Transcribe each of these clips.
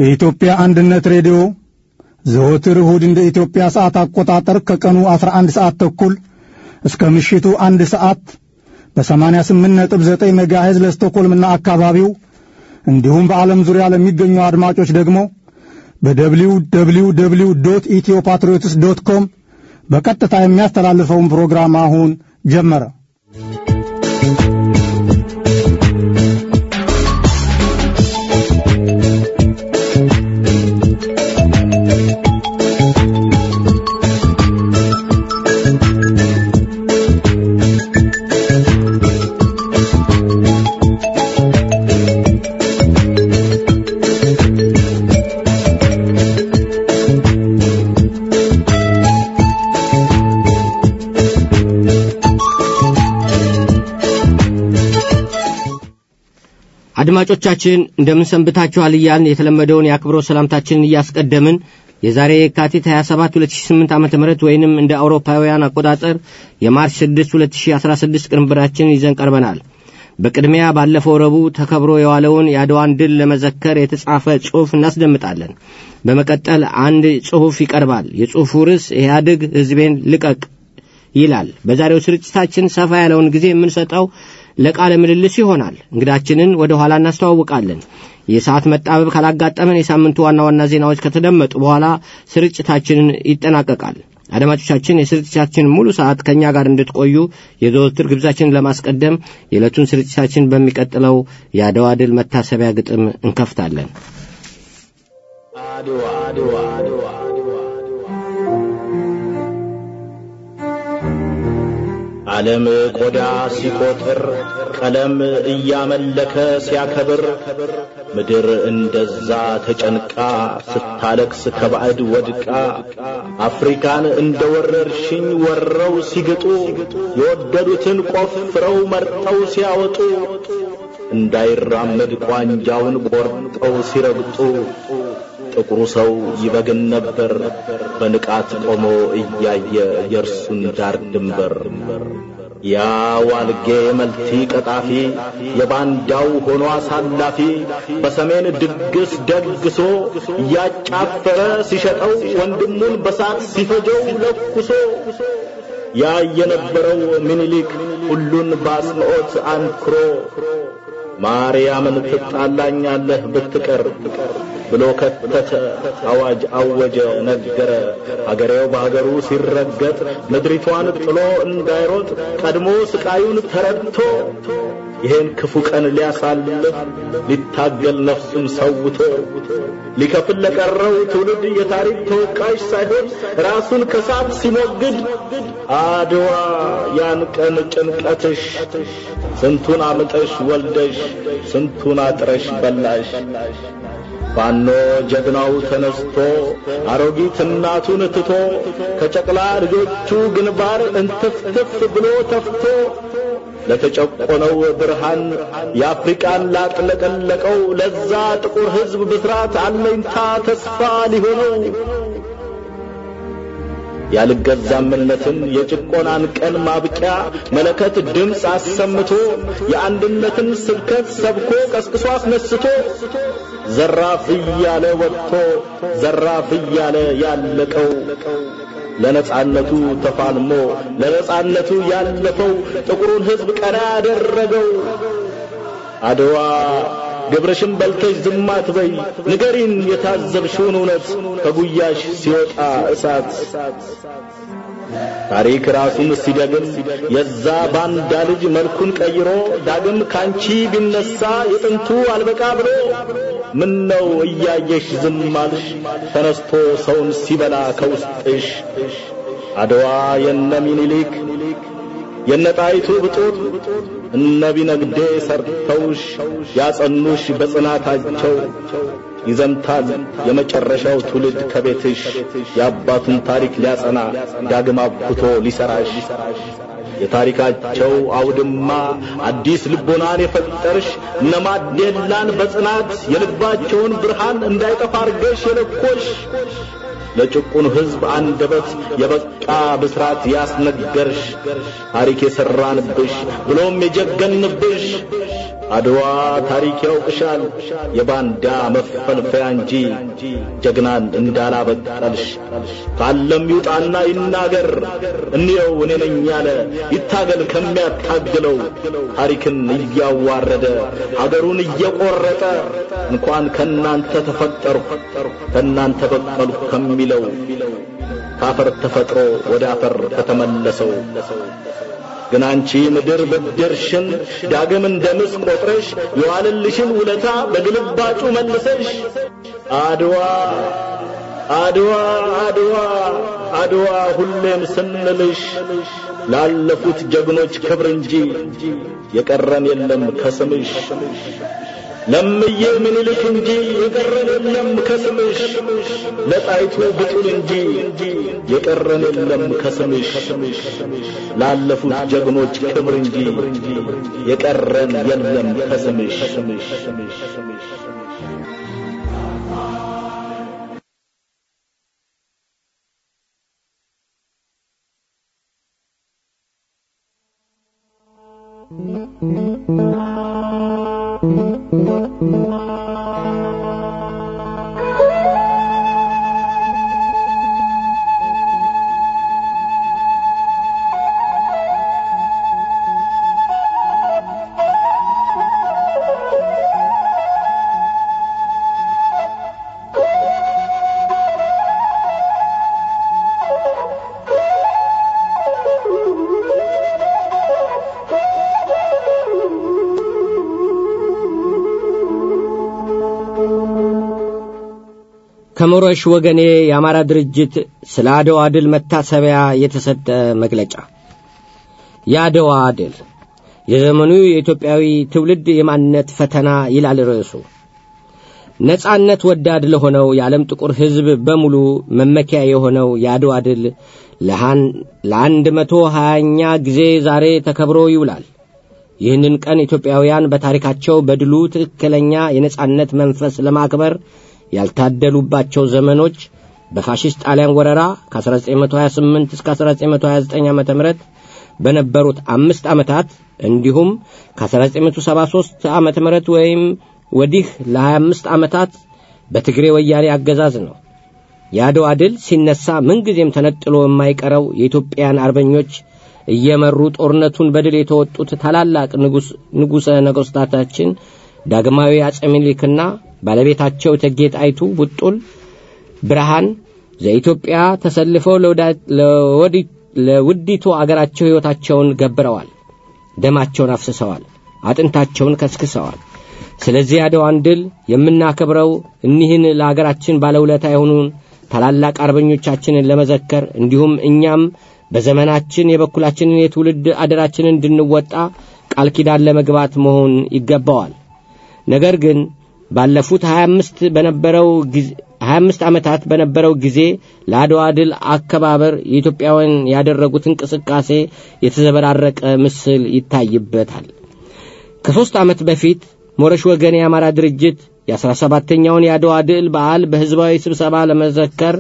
የኢትዮጵያ አንድነት ሬዲዮ ዘወትር እሁድ እንደ ኢትዮጵያ ሰዓት አቆጣጠር ከቀኑ 11 ሰዓት ተኩል እስከ ምሽቱ አንድ ሰዓት በ88.9 ሜጋሄዝ ለስቶኮልምና አካባቢው እንዲሁም በዓለም ዙሪያ ለሚገኙ አድማጮች ደግሞ በደብሊው ደብሊው ደብሊው ዶት ኢትዮ ፓትሪዮትስ ዶት ኮም በቀጥታ የሚያስተላልፈውን ፕሮግራም አሁን ጀመረ። አድማጮቻችን እንደምን ሰንብታችኋል እያልን የተለመደውን የአክብሮት ሰላምታችንን እያስቀደምን የዛሬ የካቲት 27 2008 ዓ ም ወይንም እንደ አውሮፓውያን አቆጣጠር የማርች 6 2016 ቅንብራችንን ይዘን ቀርበናል በቅድሚያ ባለፈው ረቡዕ ተከብሮ የዋለውን የአድዋን ድል ለመዘከር የተጻፈ ጽሑፍ እናስደምጣለን በመቀጠል አንድ ጽሑፍ ይቀርባል የጽሑፉ ርዕስ ኢህአዴግ ህዝቤን ልቀቅ ይላል በዛሬው ስርጭታችን ሰፋ ያለውን ጊዜ የምንሰጠው ለቃለ ምልልስ ይሆናል እንግዳችንን ወደ ኋላ እናስተዋውቃለን የሰዓት መጣበብ ካላጋጠመን የሳምንቱ ዋና ዋና ዜናዎች ከተደመጡ በኋላ ስርጭታችንን ይጠናቀቃል አድማጮቻችን የስርጭታችን ሙሉ ሰዓት ከእኛ ጋር እንድትቆዩ የዘወትር ግብዛችንን ለማስቀደም የዕለቱን ስርጭታችን በሚቀጥለው የአድዋ ድል መታሰቢያ ግጥም እንከፍታለን አድዋ አድዋ አድዋ ዓለም ቆዳ ሲቆጥር ቀለም እያመለከ ሲያከብር ምድር እንደዛ ተጨንቃ ስታለቅስ ከባዕድ ወድቃ አፍሪካን እንደ ወረርሽኝ ወረው ሲግጡ የወደዱትን ቆፍረው መርጠው ሲያወጡ እንዳይራመድ ቋንጃውን ቆርጠው ሲረግጡ ጥቁሩ ሰው ይበግን ነበር በንቃት ቆሞ እያየ የእርሱን ዳር ድንበር ያ ዋልጌ መልቲ ቀጣፊ የባንዳው ሆኖ አሳላፊ በሰሜን ድግስ ደግሶ እያጫፈረ ሲሸጠው ወንድሙን በሳት ሲፈጀው ለኩሶ ያ የነበረው ምኒልክ ሁሉን በአጽንዖት አንክሮ ማርያምን ትጣላኛለህ ብትቀር ብሎ ከተተ፣ አዋጅ አወጀ፣ ነገረ። አገሬው በአገሩ ሲረገጥ ምድሪቷን ጥሎ እንዳይሮጥ ቀድሞ ስቃዩን ተረድቶ ይሄን ክፉ ቀን ሊያሳልፍ ሊታገል ነፍሱን ሰውቶ ሊከፍል ለቀረው ትውልድ የታሪክ ተወቃሽ ሳይሆን ራሱን ከሳት ሲሞግድ አድዋ ያን ቀን ጭንቀትሽ ስንቱን አምጠሽ ወልደሽ ስንቱን አጥረሽ በላሽ ፋኖ ጀግናው ተነስቶ አሮጊት እናቱን ትቶ ከጨቅላ ልጆቹ ግንባር እንትፍትፍ ብሎ ተፍቶ ለተጨቆነው ብርሃን የአፍሪቃን ላጥለቀለቀው ለዛ ጥቁር ሕዝብ ብስራት አለኝታ ተስፋ ሊሆነው ያልገዛምነትን የጭቆናን ቀን ማብቂያ መለከት ድምፅ አሰምቶ የአንድነትን ስብከት ሰብኮ ቀስቅሶ አስነስቶ ዘራፍ እያለ ወጥቶ ዘራፍ እያለ ያለቀው ለነጻነቱ ተፋልሞ ለነጻነቱ ያለፈው ጥቁሩን ሕዝብ ቀና ያደረገው አድዋ ግብረሽን በልተሽ ዝም አትበይ፣ ንገሪን የታዘብሽውን እውነት ከጉያሽ ሲወጣ እሳት። ታሪክ ራሱን ሲደግም የዛ ባንዳ ልጅ መልኩን ቀይሮ ዳግም ካንቺ ቢነሳ የጥንቱ አልበቃ ብሎ ምን ነው እያየሽ ዝም አልሽ? ተነስቶ ሰውን ሲበላ ከውስጥሽ አድዋ የነ ሚኒሊክ የነ ጣይቱ ብጡት እነ ቢነግዴ ሰርተውሽ ያጸኑሽ በጽናታቸው ይዘምታል የመጨረሻው ትውልድ ከቤትሽ የአባቱን ታሪክ ሊያጸና ዳግም አብኩቶ ሊሰራሽ የታሪካቸው አውድማ አዲስ ልቦናን የፈጠርሽ እነ ማዴላን በጽናት የልባቸውን ብርሃን እንዳይጠፋ አርገሽ የለኮሽ ለጭቁኑ ሕዝብ አንደበት የበቃ ብስራት ያስነገርሽ ታሪክ የሠራንብሽ ብሎም የጀገንብሽ አድዋ ታሪክ ያውቅሻል የባንዳ መፈልፈያ እንጂ ጀግናን እንዳላበቀልሽ ካለም ይውጣና ይናገር እንየው እኔ ነኝ ያለ ይታገል ከሚያታግለው ታሪክን እያዋረደ ሀገሩን እየቆረጠ እንኳን ከናንተ ተፈጠርሁ ከናንተ በቀልሁ ከሚለው ካፈር ተፈጥሮ ወደ አፈር ከተመለሰው ግን አንቺ ምድር ብድርሽን ዳግም እንደ ምስ ቆጥረሽ የዋለልሽን ውለታ በግልባጩ መልሰሽ አድዋ አድዋ አድዋ አድዋ ሁሌም ስንልሽ ላለፉት ጀግኖች ክብር እንጂ የቀረን የለም ከስምሽ ለምዬ ምኒልክ እንጂ የቀረን የለም ከስምሽ ለጣይቱ ብጡል እንጂ የቀረን የለም ከስምሽ ላለፉት ጀግኖች ክብር እንጂ የቀረን የለም ከስምሽ ከሞረሽ ወገኔ የአማራ ድርጅት ስለ አድዋ ድል መታሰቢያ የተሰጠ መግለጫ። የአድዋ ድል የዘመኑ የኢትዮጵያዊ ትውልድ የማንነት ፈተና ይላል ርዕሱ። ነጻነት ወዳድ ለሆነው የዓለም ጥቁር ሕዝብ በሙሉ መመኪያ የሆነው የአድዋ ድል ለአንድ መቶ ሀያኛ ጊዜ ዛሬ ተከብሮ ይውላል። ይህንን ቀን ኢትዮጵያውያን በታሪካቸው በድሉ ትክክለኛ የነጻነት መንፈስ ለማክበር ያልታደሉባቸው ዘመኖች በፋሽስት ጣሊያን ወረራ ከ1928 እስከ 1929 ዓ ም በነበሩት አምስት ዓመታት እንዲሁም ከ1973 ዓ ም ወይም ወዲህ ለ25 ዓመታት በትግሬ ወያኔ አገዛዝ ነው። የአድዋ ድል ሲነሳ ምንጊዜም ተነጥሎ የማይቀረው የኢትዮጵያን አርበኞች እየመሩ ጦርነቱን በድል የተወጡት ታላላቅ ንጉሠ ነገሥታታችን ዳግማዊ አጼ ምኒልክና ባለቤታቸው እቴጌ ጣይቱ ቡጡል ብርሃን ዘኢትዮጵያ ተሰልፈው ለውዲቱ አገራቸው ሕይወታቸውን ገብረዋል፣ ደማቸውን አፍስሰዋል፣ አጥንታቸውን ከስክሰዋል። ስለዚህ አድዋን ድል የምናከብረው እኒህን ለአገራችን ባለውለታ የሆኑን ታላላቅ አርበኞቻችንን ለመዘከር እንዲሁም እኛም በዘመናችን የበኩላችንን የትውልድ አደራችንን እንድንወጣ ቃል ኪዳን ለመግባት መሆን ይገባዋል። ነገር ግን ባለፉት 25 በነበረው ጊዜ 25 ዓመታት በነበረው ጊዜ ለአድዋ ድል አከባበር የኢትዮጵያውያን ያደረጉት እንቅስቃሴ የተዘበራረቀ ምስል ይታይበታል። ከሦስት ዓመት በፊት ሞረሽ ወገን የአማራ ድርጅት የአስራ ሰባተኛውን የአድዋ ድል በዓል በሕዝባዊ ስብሰባ ለመዘከር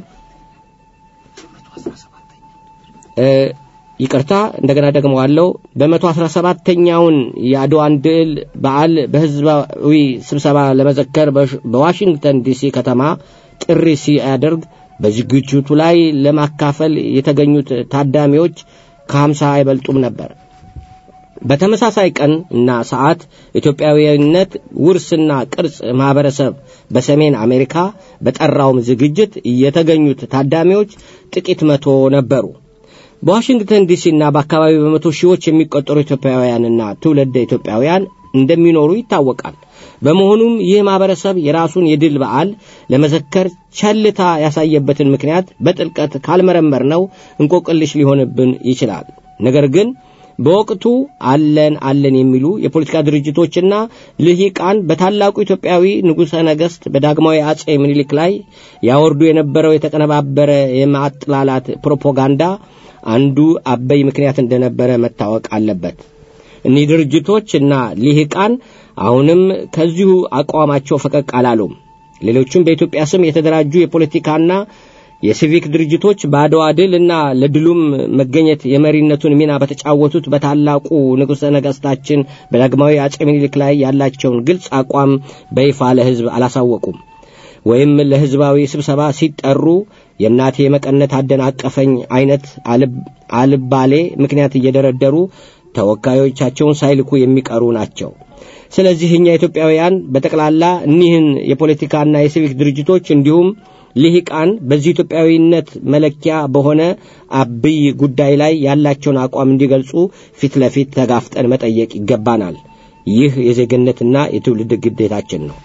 ይቅርታ እንደገና ደግመዋለሁ። በመቶ አስራ ሰባተኛውን የአድዋን ድል በዓል በሕዝባዊ ስብሰባ ለመዘከር በዋሽንግተን ዲሲ ከተማ ጥሪ ሲያደርግ በዝግጅቱ ላይ ለማካፈል የተገኙት ታዳሚዎች ከሀምሳ አይበልጡም ነበር። በተመሳሳይ ቀን እና ሰዓት ኢትዮጵያዊነት ውርስና ቅርጽ ማኅበረሰብ በሰሜን አሜሪካ በጠራውም ዝግጅት የተገኙት ታዳሚዎች ጥቂት መቶ ነበሩ። በዋሽንግተን ዲሲና በአካባቢው በመቶ ሺዎች የሚቆጠሩ ኢትዮጵያውያንና ትውልደ ኢትዮጵያውያን እንደሚኖሩ ይታወቃል። በመሆኑም ይህ ማኅበረሰብ የራሱን የድል በዓል ለመዘከር ቸልታ ያሳየበትን ምክንያት በጥልቀት ካልመረመር ነው እንቆቅልሽ ሊሆንብን ይችላል። ነገር ግን በወቅቱ አለን አለን የሚሉ የፖለቲካ ድርጅቶችና ልሂቃን በታላቁ ኢትዮጵያዊ ንጉሠ ነገሥት በዳግማዊ አጼ ምኒልክ ላይ ያወርዱ የነበረው የተቀነባበረ የማጥላላት ፕሮፓጋንዳ አንዱ አበይ ምክንያት እንደነበረ መታወቅ አለበት። እኒህ ድርጅቶች እና ልሂቃን አሁንም ከዚሁ አቋማቸው ፈቀቅ አላሉም። ሌሎቹም በኢትዮጵያ ስም የተደራጁ የፖለቲካና የሲቪክ ድርጅቶች በአድዋ ድል እና ለድሉም መገኘት የመሪነቱን ሚና በተጫወቱት በታላቁ ንጉሠ ነገሥታችን በዳግማዊ አጼ ምኒልክ ላይ ያላቸውን ግልጽ አቋም በይፋ ለሕዝብ አላሳወቁም። ወይም ለሕዝባዊ ስብሰባ ሲጠሩ የእናቴ መቀነት አደናቀፈኝ አይነት አልባሌ ምክንያት እየደረደሩ ተወካዮቻቸውን ሳይልኩ የሚቀሩ ናቸው። ስለዚህ እኛ ኢትዮጵያውያን በጠቅላላ እኒህን የፖለቲካና የሲቪክ ድርጅቶች እንዲሁም ልሂቃን በዚህ ኢትዮጵያዊነት መለኪያ በሆነ አብይ ጉዳይ ላይ ያላቸውን አቋም እንዲገልጹ ፊት ለፊት ተጋፍጠን መጠየቅ ይገባናል። ይህ የዜግነትና የትውልድ ግዴታችን ነው።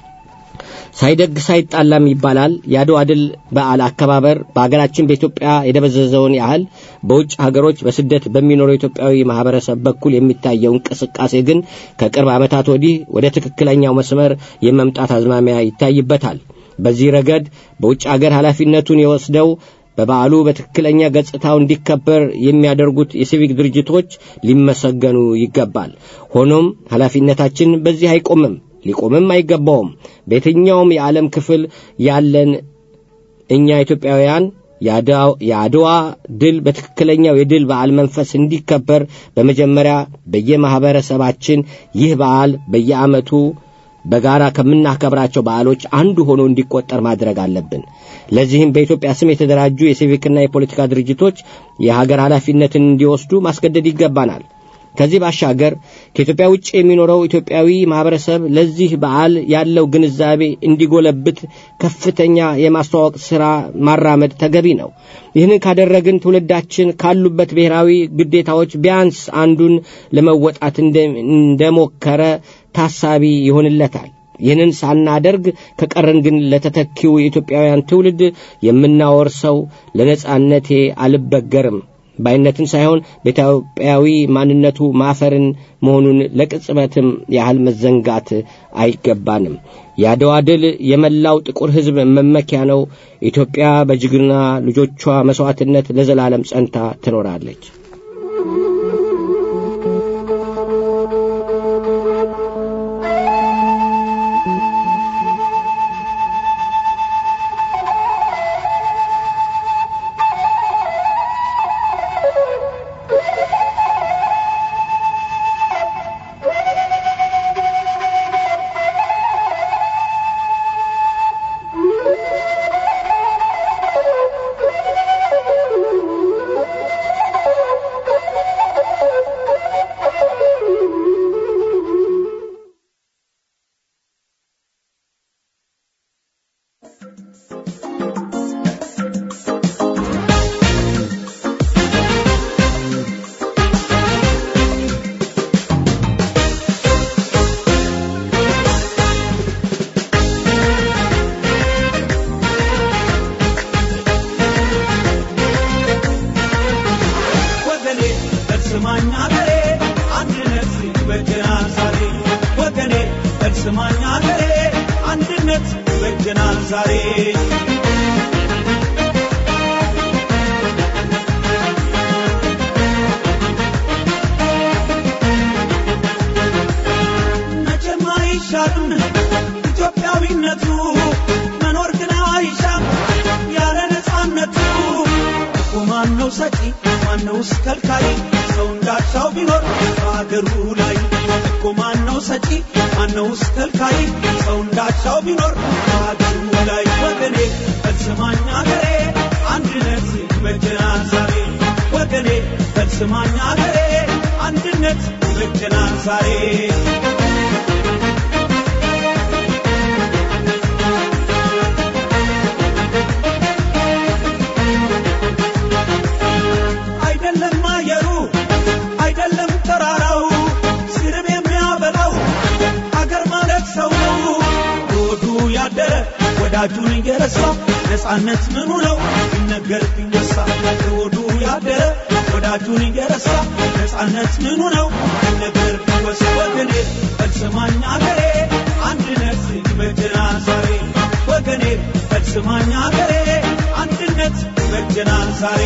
ሳይደግ ሳይጣላም ይባላል። የአድዋ ድል በዓል አከባበር በአገራችን በኢትዮጵያ የደበዘዘውን ያህል በውጭ ሀገሮች በስደት በሚኖረው ኢትዮጵያዊ ማህበረሰብ በኩል የሚታየው እንቅስቃሴ ግን ከቅርብ ዓመታት ወዲህ ወደ ትክክለኛው መስመር የመምጣት አዝማሚያ ይታይበታል። በዚህ ረገድ በውጭ አገር ኃላፊነቱን የወስደው በበዓሉ በትክክለኛ ገጽታው እንዲከበር የሚያደርጉት የሲቪክ ድርጅቶች ሊመሰገኑ ይገባል። ሆኖም ኃላፊነታችን በዚህ አይቆምም፣ ሊቆምም አይገባውም። በየትኛውም የዓለም ክፍል ያለን እኛ ኢትዮጵያውያን የአድዋ ድል በትክክለኛው የድል በዓል መንፈስ እንዲከበር በመጀመሪያ በየማኅበረሰባችን ይህ በዓል በየዓመቱ በጋራ ከምናከብራቸው በዓሎች አንዱ ሆኖ እንዲቆጠር ማድረግ አለብን። ለዚህም በኢትዮጵያ ስም የተደራጁ የሲቪክና የፖለቲካ ድርጅቶች የሀገር ኃላፊነትን እንዲወስዱ ማስገደድ ይገባናል። ከዚህ ባሻገር ከኢትዮጵያ ውጭ የሚኖረው ኢትዮጵያዊ ማህበረሰብ ለዚህ በዓል ያለው ግንዛቤ እንዲጎለብት ከፍተኛ የማስተዋወቅ ሥራ ማራመድ ተገቢ ነው። ይህንን ካደረግን ትውልዳችን ካሉበት ብሔራዊ ግዴታዎች ቢያንስ አንዱን ለመወጣት እንደሞከረ ታሳቢ ይሆንለታል። ይህንን ሳናደርግ ከቀረን ግን ለተተኪው የኢትዮጵያውያን ትውልድ የምናወርሰው ለነጻነቴ አልበገርም ባይነትን ሳይሆን በኢትዮጵያዊ ማንነቱ ማፈርን መሆኑን ለቅጽበትም ያህል መዘንጋት አይገባንም። የአድዋ ድል የመላው ጥቁር ሕዝብ መመኪያ ነው። ኢትዮጵያ በጀግና ልጆቿ መሥዋዕትነት ለዘላለም ጸንታ ትኖራለች። ወዳጁን እየረሳ ነፃነት ምኑ ነው ሲነገር ቢወሳ ለወዱ ያደረ ወዳጁን እየረሳ ነፃነት ምኑ ነው ሲነገር ቢወሳ ወገኔ ፈጽማኝ አገሬ አንድነት ይበጀናል ዛሬ ወገኔ ፈጽማኝ አገሬ አንድነት ይበጀናል ዛሬ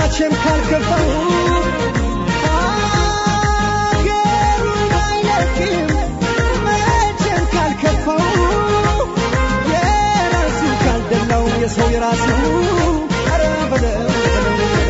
መቼም ካልገባው ሀገሩን አይለቅም መቼም ካልከፋው የራሱ ካልደላው የሰው የራሱ ኧረ በለው በለው በለው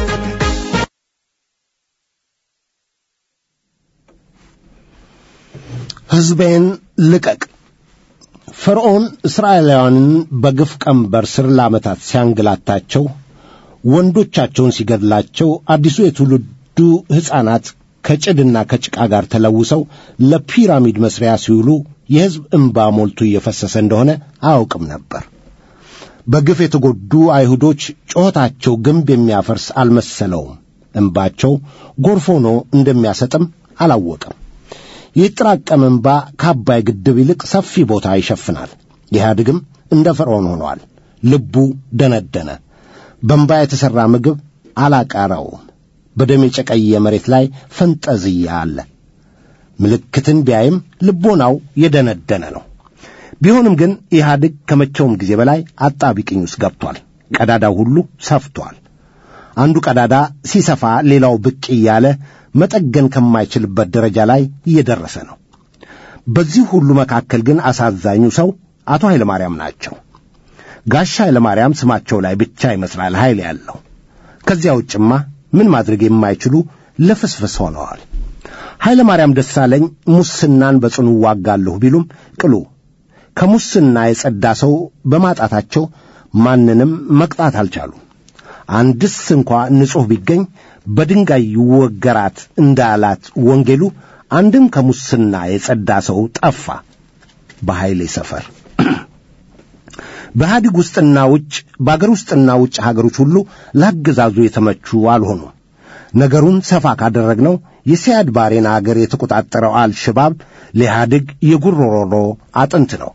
ሕዝቤን ልቀቅ። ፈርዖን እስራኤላውያንን በግፍ ቀንበር ስር ለዓመታት ሲያንገላታቸው፣ ወንዶቻቸውን ሲገድላቸው፣ አዲሱ የትውልዱ ሕፃናት ከጭድና ከጭቃ ጋር ተለውሰው ለፒራሚድ መስሪያ ሲውሉ የሕዝብ እንባ ሞልቶ እየፈሰሰ እንደሆነ አያውቅም ነበር። በግፍ የተጎዱ አይሁዶች ጩኸታቸው ግንብ የሚያፈርስ አልመሰለውም። እንባቸው ጎርፍ ሆኖ እንደሚያሰጥም አላወቀም። የተጠራቀመ እንባ ከአባይ ግድብ ይልቅ ሰፊ ቦታ ይሸፍናል። ኢህአዴግም እንደ ፈርዖን ሆኗል። ልቡ ደነደነ። በእንባ የተሠራ ምግብ አላቃረውም። በደም የጨቀየ መሬት ላይ ፈንጠዝያ አለ። ምልክትን ቢያይም ልቦናው የደነደነ ነው። ቢሆንም ግን ኢህአዴግ ከመቼውም ጊዜ በላይ አጣቢቅኝ ውስጥ ገብቷል። ቀዳዳው ሁሉ ሰፍቷል። አንዱ ቀዳዳ ሲሰፋ ሌላው ብቅ እያለ መጠገን ከማይችልበት ደረጃ ላይ እየደረሰ ነው። በዚህ ሁሉ መካከል ግን አሳዛኙ ሰው አቶ ኃይለማርያም ናቸው። ጋሻ ኃይለማርያም ስማቸው ላይ ብቻ ይመስላል ኃይል ያለው። ከዚያ ውጭማ ምን ማድረግ የማይችሉ ልፍስፍስ ሆነዋል። ኃይለማርያም ደሳለኝ ሙስናን በጽኑ ዋጋለሁ ቢሉም ቅሉ ከሙስና የጸዳ ሰው በማጣታቸው ማንንም መቅጣት አልቻሉም። አንድስ እንኳ ንጹሕ ቢገኝ በድንጋይ ይወገራት እንዳላት ወንጌሉ አንድም ከሙስና የጸዳ ሰው ጠፋ በኃይሌ ሰፈር። በኢህአዲግ ውስጥና ውጭ በአገር ውስጥና ውጭ ሀገሮች ሁሉ ለአገዛዙ የተመቹ አልሆኑም። ነገሩን ሰፋ ካደረግነው የሲያድ ባሬን አገር የተቆጣጠረው አልሸባብ ለኢህአዴግ የጉሮሮሮ አጥንት ነው።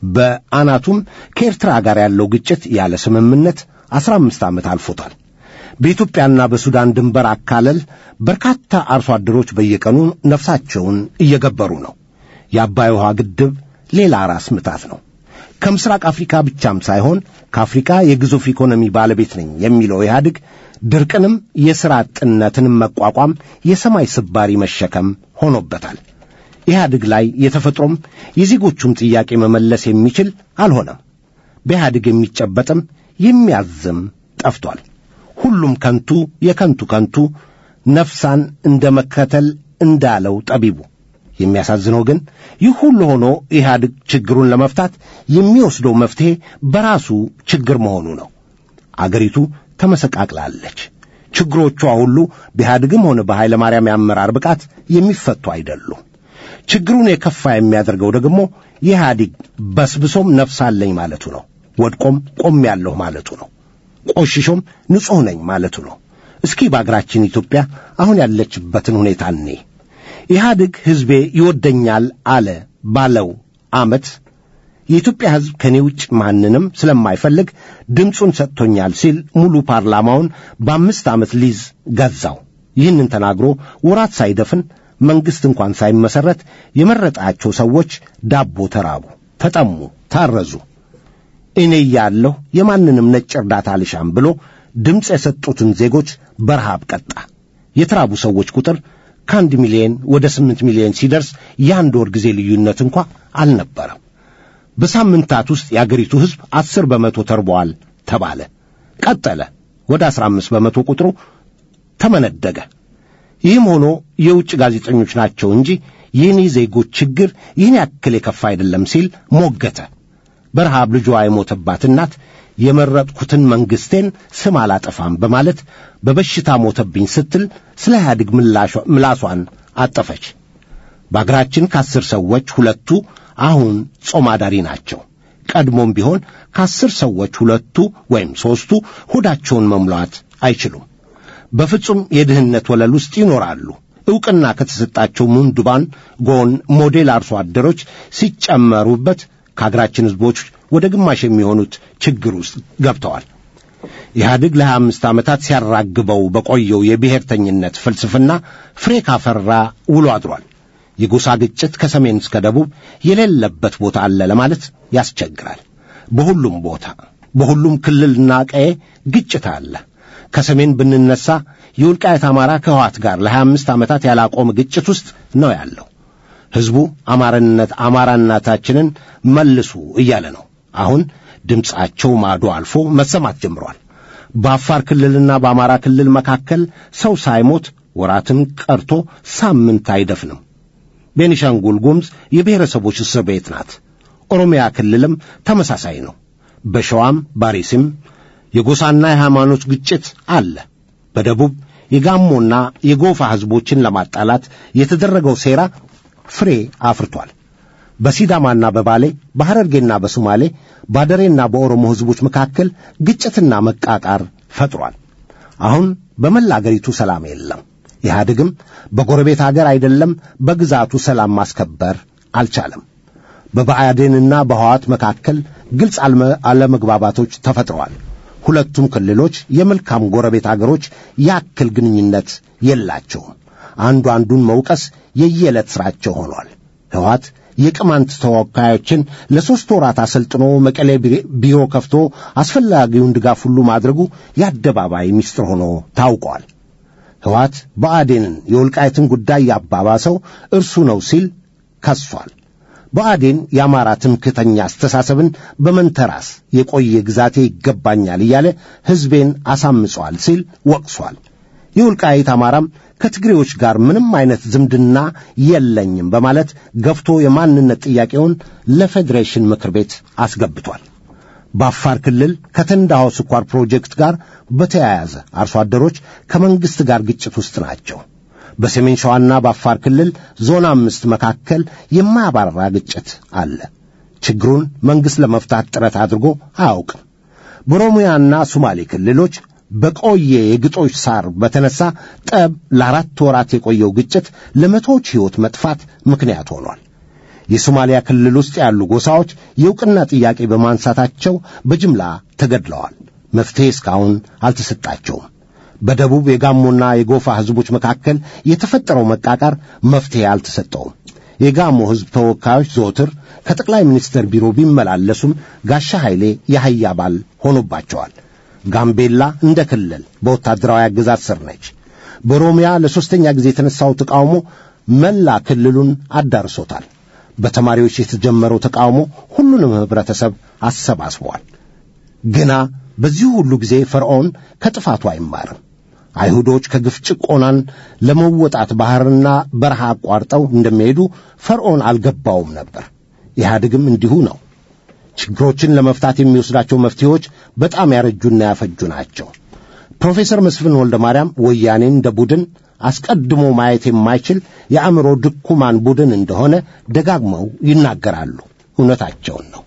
በአናቱም ከኤርትራ ጋር ያለው ግጭት ያለ ስምምነት አስራ አምስት ዓመት አልፎታል። በኢትዮጵያና በሱዳን ድንበር አካለል በርካታ አርሶ አደሮች በየቀኑ ነፍሳቸውን እየገበሩ ነው። የአባይ ውሃ ግድብ ሌላ ራስ ምታት ነው። ከምስራቅ አፍሪካ ብቻም ሳይሆን ከአፍሪካ የግዙፍ ኢኮኖሚ ባለቤት ነኝ የሚለው ኢህአዴግ ድርቅንም የሥራ አጥነትንም መቋቋም የሰማይ ስባሪ መሸከም ሆኖበታል። ኢህአዴግ ላይ የተፈጥሮም የዜጎቹም ጥያቄ መመለስ የሚችል አልሆነም። በኢህአዴግ የሚጨበጥም የሚያዝም ጠፍቷል። ሁሉም ከንቱ የከንቱ ከንቱ ነፍሳን እንደ መከተል እንዳለው ጠቢቡ። የሚያሳዝነው ግን ይህ ሁሉ ሆኖ ኢህአዴግ ችግሩን ለመፍታት የሚወስደው መፍትሔ በራሱ ችግር መሆኑ ነው። አገሪቱ ተመሰቃቅላለች። ችግሮቿ ሁሉ በኢህአዴግም ሆነ በኃይለ ማርያም የአመራር ብቃት የሚፈቱ አይደሉም። ችግሩን የከፋ የሚያደርገው ደግሞ የኢህአዴግ በስብሶም ነፍስ አለኝ ማለቱ ነው። ወድቆም ቆም ያለሁ ማለቱ ነው። ቆሽሾም ንጹሕ ነኝ ማለቱ ነው። እስኪ በአገራችን ኢትዮጵያ አሁን ያለችበትን ሁኔታ እኔ ኢህአዴግ ሕዝቤ ይወደኛል አለ ባለው ዓመት የኢትዮጵያ ሕዝብ ከእኔ ውጭ ማንንም ስለማይፈልግ ድምፁን ሰጥቶኛል ሲል ሙሉ ፓርላማውን በአምስት ዓመት ሊዝ ገዛው። ይህንን ተናግሮ ወራት ሳይደፍን መንግሥት እንኳን ሳይመሠረት የመረጣቸው ሰዎች ዳቦ ተራቡ፣ ተጠሙ፣ ታረዙ። እኔ እያለሁ የማንንም ነጭ እርዳታ አልሻም ብሎ ድምፅ የሰጡትን ዜጎች በረሃብ ቀጣ። የተራቡ ሰዎች ቁጥር ከአንድ ሚሊዮን ወደ ስምንት ሚሊዮን ሲደርስ የአንድ ወር ጊዜ ልዩነት እንኳ አልነበረም። በሳምንታት ውስጥ የአገሪቱ ሕዝብ አስር በመቶ ተርበዋል ተባለ። ቀጠለ። ወደ አስራ አምስት በመቶ ቁጥሩ ተመነደገ። ይህም ሆኖ የውጭ ጋዜጠኞች ናቸው እንጂ የእኔ ዜጎች ችግር ይህን ያክል የከፋ አይደለም ሲል ሞገተ። በረሃብ ልጇ የሞተባት እናት የመረጥኩትን መንግሥቴን ስም አላጠፋም በማለት በበሽታ ሞተብኝ ስትል ስለ ኢህአዴግ ምላሷን አጠፈች። በአገራችን ከአስር ሰዎች ሁለቱ አሁን ጾም አዳሪ ናቸው። ቀድሞም ቢሆን ከአስር ሰዎች ሁለቱ ወይም ሦስቱ ሆዳቸውን መሙላት አይችሉም። በፍጹም የድህነት ወለል ውስጥ ይኖራሉ። ዕውቅና ከተሰጣቸው ምንዱባን ጎን ሞዴል አርሶ አደሮች ሲጨመሩበት ከአገራችን ሕዝቦች ወደ ግማሽ የሚሆኑት ችግር ውስጥ ገብተዋል። ኢህአዴግ ለሀያ አምስት ዓመታት ሲያራግበው በቆየው የብሔርተኝነት ፍልስፍና ፍሬ ካፈራ ውሎ አድሯል። የጎሳ ግጭት ከሰሜን እስከ ደቡብ የሌለበት ቦታ አለ ለማለት ያስቸግራል። በሁሉም ቦታ በሁሉም ክልልና ቀዬ ግጭት አለ። ከሰሜን ብንነሳ የውልቃየት አማራ ከህዋት ጋር ለሀያ አምስት ዓመታት ያላቆመ ግጭት ውስጥ ነው ያለው። ሕዝቡ አማራነት አማራነታችንን መልሱ እያለ ነው። አሁን ድምፃቸው ማዶ አልፎ መሰማት ጀምሯል። በአፋር ክልልና በአማራ ክልል መካከል ሰው ሳይሞት ወራትን ቀርቶ ሳምንት አይደፍንም። ቤኒሻንጉል ጉምዝ የብሔረሰቦች እስር ቤት ናት። ኦሮሚያ ክልልም ተመሳሳይ ነው። በሸዋም ባሪስም የጎሳና የሃይማኖት ግጭት አለ። በደቡብ የጋሞና የጎፋ ሕዝቦችን ለማጣላት የተደረገው ሴራ ፍሬ አፍርቷል። በሲዳማና በባሌ በሐረርጌና በሶማሌ ባደሬና በኦሮሞ ሕዝቦች መካከል ግጭትና መቃቃር ፈጥሯል። አሁን በመላ አገሪቱ ሰላም የለም። ኢህአዴግም በጎረቤት አገር አይደለም በግዛቱ ሰላም ማስከበር አልቻለም። በብአዴንና በህዋት መካከል ግልጽ አልመ- አለመግባባቶች ተፈጥረዋል። ሁለቱም ክልሎች የመልካም ጎረቤት አገሮች ያክል ግንኙነት የላቸውም። አንዱ አንዱን መውቀስ የየዕለት ሥራቸው ሆኗል። ህወሓት የቅማንት ተወካዮችን ለሦስት ወራት አሰልጥኖ መቀሌ ቢ- ቢሮ ከፍቶ አስፈላጊውን ድጋፍ ሁሉ ማድረጉ የአደባባይ ምስጢር ሆኖ ታውቋል። ህወሓት ብአዴንን የወልቃይትን ጉዳይ ያባባሰው እርሱ ነው ሲል ከሷል። ብአዴን የአማራ ትምክህተኛ አስተሳሰብን በመንተራስ የቆየ ግዛቴ ይገባኛል እያለ ሕዝቤን አሳምጿል ሲል ወቅሷል። የወልቃይት አማራም ከትግሬዎች ጋር ምንም አይነት ዝምድና የለኝም በማለት ገፍቶ የማንነት ጥያቄውን ለፌዴሬሽን ምክር ቤት አስገብቷል። በአፋር ክልል ከተንዳሆ ስኳር ፕሮጀክት ጋር በተያያዘ አርሶ አደሮች ከመንግሥት ጋር ግጭት ውስጥ ናቸው። በሰሜን ሸዋና በአፋር ክልል ዞን አምስት መካከል የማያባራ ግጭት አለ። ችግሩን መንግሥት ለመፍታት ጥረት አድርጎ አያውቅም። በኦሮሚያና ሶማሌ ክልሎች በቆየ የግጦሽ ሳር በተነሳ ጠብ ለአራት ወራት የቆየው ግጭት ለመቶዎች ሕይወት መጥፋት ምክንያት ሆኗል። የሶማሊያ ክልል ውስጥ ያሉ ጎሳዎች የዕውቅና ጥያቄ በማንሳታቸው በጅምላ ተገድለዋል። መፍትሔ እስካሁን አልተሰጣቸውም። በደቡብ የጋሞና የጎፋ ሕዝቦች መካከል የተፈጠረው መቃቃር መፍትሔ አልተሰጠውም። የጋሞ ሕዝብ ተወካዮች ዘወትር ከጠቅላይ ሚኒስትር ቢሮ ቢመላለሱም ጋሻ ኃይሌ የአህያ ባል ሆኖባቸዋል። ጋምቤላ እንደ ክልል በወታደራዊ አገዛዝ ስር ነች። በኦሮሚያ ለሦስተኛ ጊዜ የተነሳው ተቃውሞ መላ ክልሉን አዳርሶታል። በተማሪዎች የተጀመረው ተቃውሞ ሁሉንም ኅብረተሰብ አሰባስቧል። ግና በዚህ ሁሉ ጊዜ ፈርዖን ከጥፋቱ አይማርም። አይሁዶች ከግፍ ጭቆናን ለመወጣት ባሕርና በረሃ አቋርጠው እንደሚሄዱ ፈርዖን አልገባውም ነበር። ኢህአዴግም እንዲሁ ነው። ችግሮችን ለመፍታት የሚወስዳቸው መፍትሄዎች በጣም ያረጁና ያፈጁ ናቸው። ፕሮፌሰር መስፍን ወልደ ማርያም ወያኔን እንደ ቡድን አስቀድሞ ማየት የማይችል የአእምሮ ድኩማን ቡድን እንደሆነ ደጋግመው ይናገራሉ። እውነታቸውን ነው።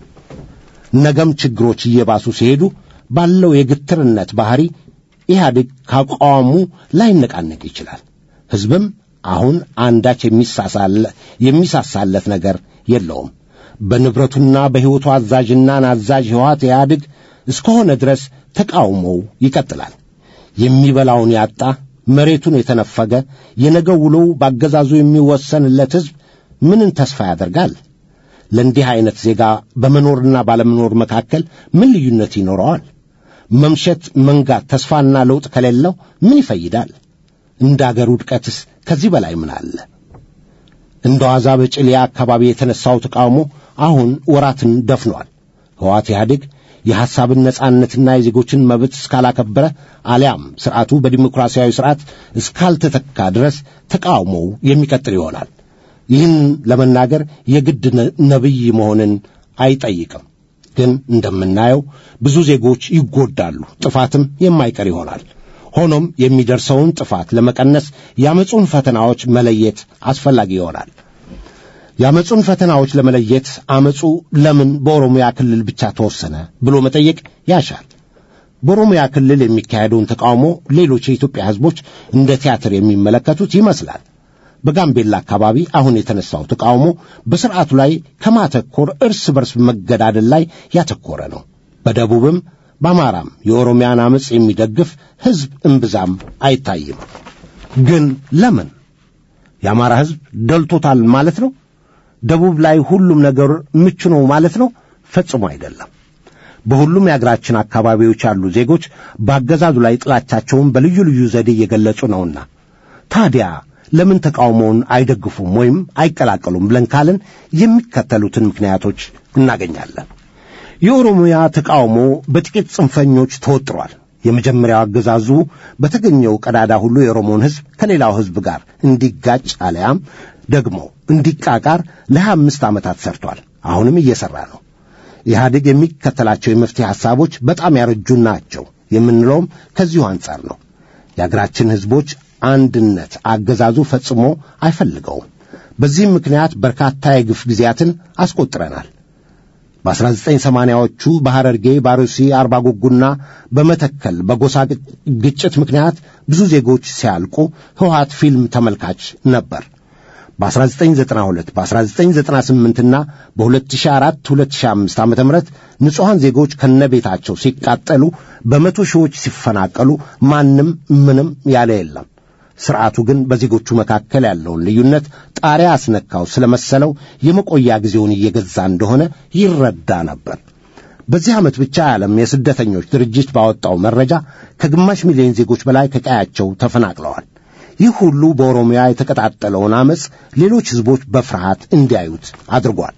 ነገም ችግሮች እየባሱ ሲሄዱ ባለው የግትርነት ባህሪ ኢህአዴግ ካቋሙ ላይነቃነቅ ይችላል። ሕዝብም አሁን አንዳች የሚሳሳለ- የሚሳሳለት ነገር የለውም። በንብረቱና በሕይወቱ አዛዥና ናዛዥ ሕወሓት ኢህአዴግ እስከሆነ ድረስ ተቃውሞው ይቀጥላል። የሚበላውን ያጣ መሬቱን የተነፈገ የነገው ውሎው ባገዛዙ የሚወሰንለት ሕዝብ ምንን ተስፋ ያደርጋል? ለእንዲህ ዐይነት ዜጋ በመኖርና ባለመኖር መካከል ምን ልዩነት ይኖረዋል? መምሸት፣ መንጋት፣ ተስፋና ለውጥ ከሌለው ምን ይፈይዳል? እንደ አገር ውድቀትስ ከዚህ በላይ ምን አለ? እንደ ዋዛ በጭልያ አካባቢ የተነሳው ተቃውሞ አሁን ወራትን ደፍኗል። ሕወሓት ኢህአዴግ የሐሳብን ነጻነትና የዜጎችን መብት እስካላከበረ አሊያም ሥርዓቱ በዲሞክራሲያዊ ሥርዓት እስካልተተካ ድረስ ተቃውሞው የሚቀጥል ይሆናል። ይህን ለመናገር የግድ ነ- ነቢይ መሆንን አይጠይቅም። ግን እንደምናየው ብዙ ዜጎች ይጎዳሉ፣ ጥፋትም የማይቀር ይሆናል። ሆኖም የሚደርሰውን ጥፋት ለመቀነስ የአመፁን ፈተናዎች መለየት አስፈላጊ ይሆናል። የአመፁን ፈተናዎች ለመለየት አመፁ ለምን በኦሮሚያ ክልል ብቻ ተወሰነ ብሎ መጠየቅ ያሻል። በኦሮሚያ ክልል የሚካሄደውን ተቃውሞ ሌሎች የኢትዮጵያ ሕዝቦች እንደ ቲያትር የሚመለከቱት ይመስላል። በጋምቤላ አካባቢ አሁን የተነሳው ተቃውሞ በሥርዓቱ ላይ ከማተኮር እርስ በርስ መገዳደል ላይ ያተኮረ ነው። በደቡብም በአማራም የኦሮሚያን አመፅ የሚደግፍ ሕዝብ እምብዛም አይታይም። ግን ለምን? የአማራ ሕዝብ ደልቶታል ማለት ነው? ደቡብ ላይ ሁሉም ነገር ምቹ ነው ማለት ነው? ፈጽሞ አይደለም። በሁሉም የአገራችን አካባቢዎች ያሉ ዜጎች በአገዛዙ ላይ ጥላቻቸውን በልዩ ልዩ ዘዴ እየገለጹ ነውና ታዲያ ለምን ተቃውሞውን አይደግፉም ወይም አይቀላቀሉም ብለን ካልን የሚከተሉትን ምክንያቶች እናገኛለን። የኦሮሚያ ተቃውሞ በጥቂት ጽንፈኞች ተወጥሯል። የመጀመሪያው አገዛዙ በተገኘው ቀዳዳ ሁሉ የኦሮሞን ሕዝብ ከሌላው ሕዝብ ጋር እንዲጋጭ አለያም ደግሞ እንዲቃቃር ለሀያ አምስት ዓመታት ሰርቷል። አሁንም እየሠራ ነው። ኢህአዴግ የሚከተላቸው የመፍትሄ ሐሳቦች በጣም ያረጁ ናቸው የምንለውም ከዚሁ አንጻር ነው። የአገራችን ሕዝቦች አንድነት አገዛዙ ፈጽሞ አይፈልገውም። በዚህም ምክንያት በርካታ የግፍ ጊዜያትን አስቆጥረናል። በ1980ዎቹ በሐረርጌ፣ ባሩሲ፣ አርባ ጉጉና በመተከል በጎሳ ግጭት ምክንያት ብዙ ዜጎች ሲያልቁ ሕወሓት ፊልም ተመልካች ነበር። በ1992 በ1998ና በ2004 2005 ዓ ም ንጹሐን ዜጎች ከነቤታቸው ሲቃጠሉ በመቶ ሺዎች ሲፈናቀሉ ማንም ምንም ያለ የለም። ሥርዓቱ ግን በዜጎቹ መካከል ያለውን ልዩነት ጣሪያ አስነካው ስለመሰለው የመቆያ ጊዜውን እየገዛ እንደሆነ ይረዳ ነበር። በዚህ ዓመት ብቻ የዓለም የስደተኞች ድርጅት ባወጣው መረጃ ከግማሽ ሚሊዮን ዜጎች በላይ ከቀያቸው ተፈናቅለዋል። ይህ ሁሉ በኦሮሚያ የተቀጣጠለውን ዐመፅ ሌሎች ሕዝቦች በፍርሃት እንዲያዩት አድርጓል።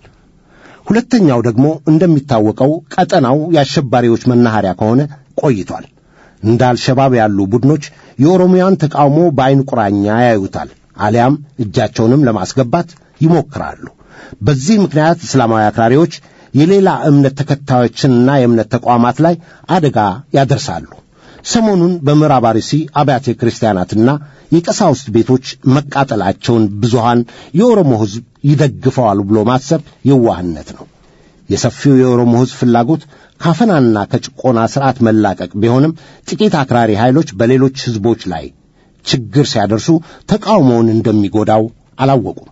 ሁለተኛው ደግሞ እንደሚታወቀው ቀጠናው የአሸባሪዎች መናኸሪያ ከሆነ ቆይቷል። እንደ አልሸባብ ያሉ ቡድኖች የኦሮሚያን ተቃውሞ በዐይን ቁራኛ ያዩታል፣ አሊያም እጃቸውንም ለማስገባት ይሞክራሉ። በዚህ ምክንያት እስላማዊ አክራሪዎች የሌላ እምነት ተከታዮችንና የእምነት ተቋማት ላይ አደጋ ያደርሳሉ። ሰሞኑን በምዕራብ አርሲ አብያተ ክርስቲያናትና የቀሳውስት ቤቶች መቃጠላቸውን ብዙሃን የኦሮሞ ሕዝብ ይደግፈዋል ብሎ ማሰብ የዋህነት ነው። የሰፊው የኦሮሞ ሕዝብ ፍላጎት ካፈናና ከጭቆና ሥርዓት መላቀቅ ቢሆንም ጥቂት አክራሪ ኃይሎች በሌሎች ሕዝቦች ላይ ችግር ሲያደርሱ ተቃውሞውን እንደሚጎዳው አላወቁም።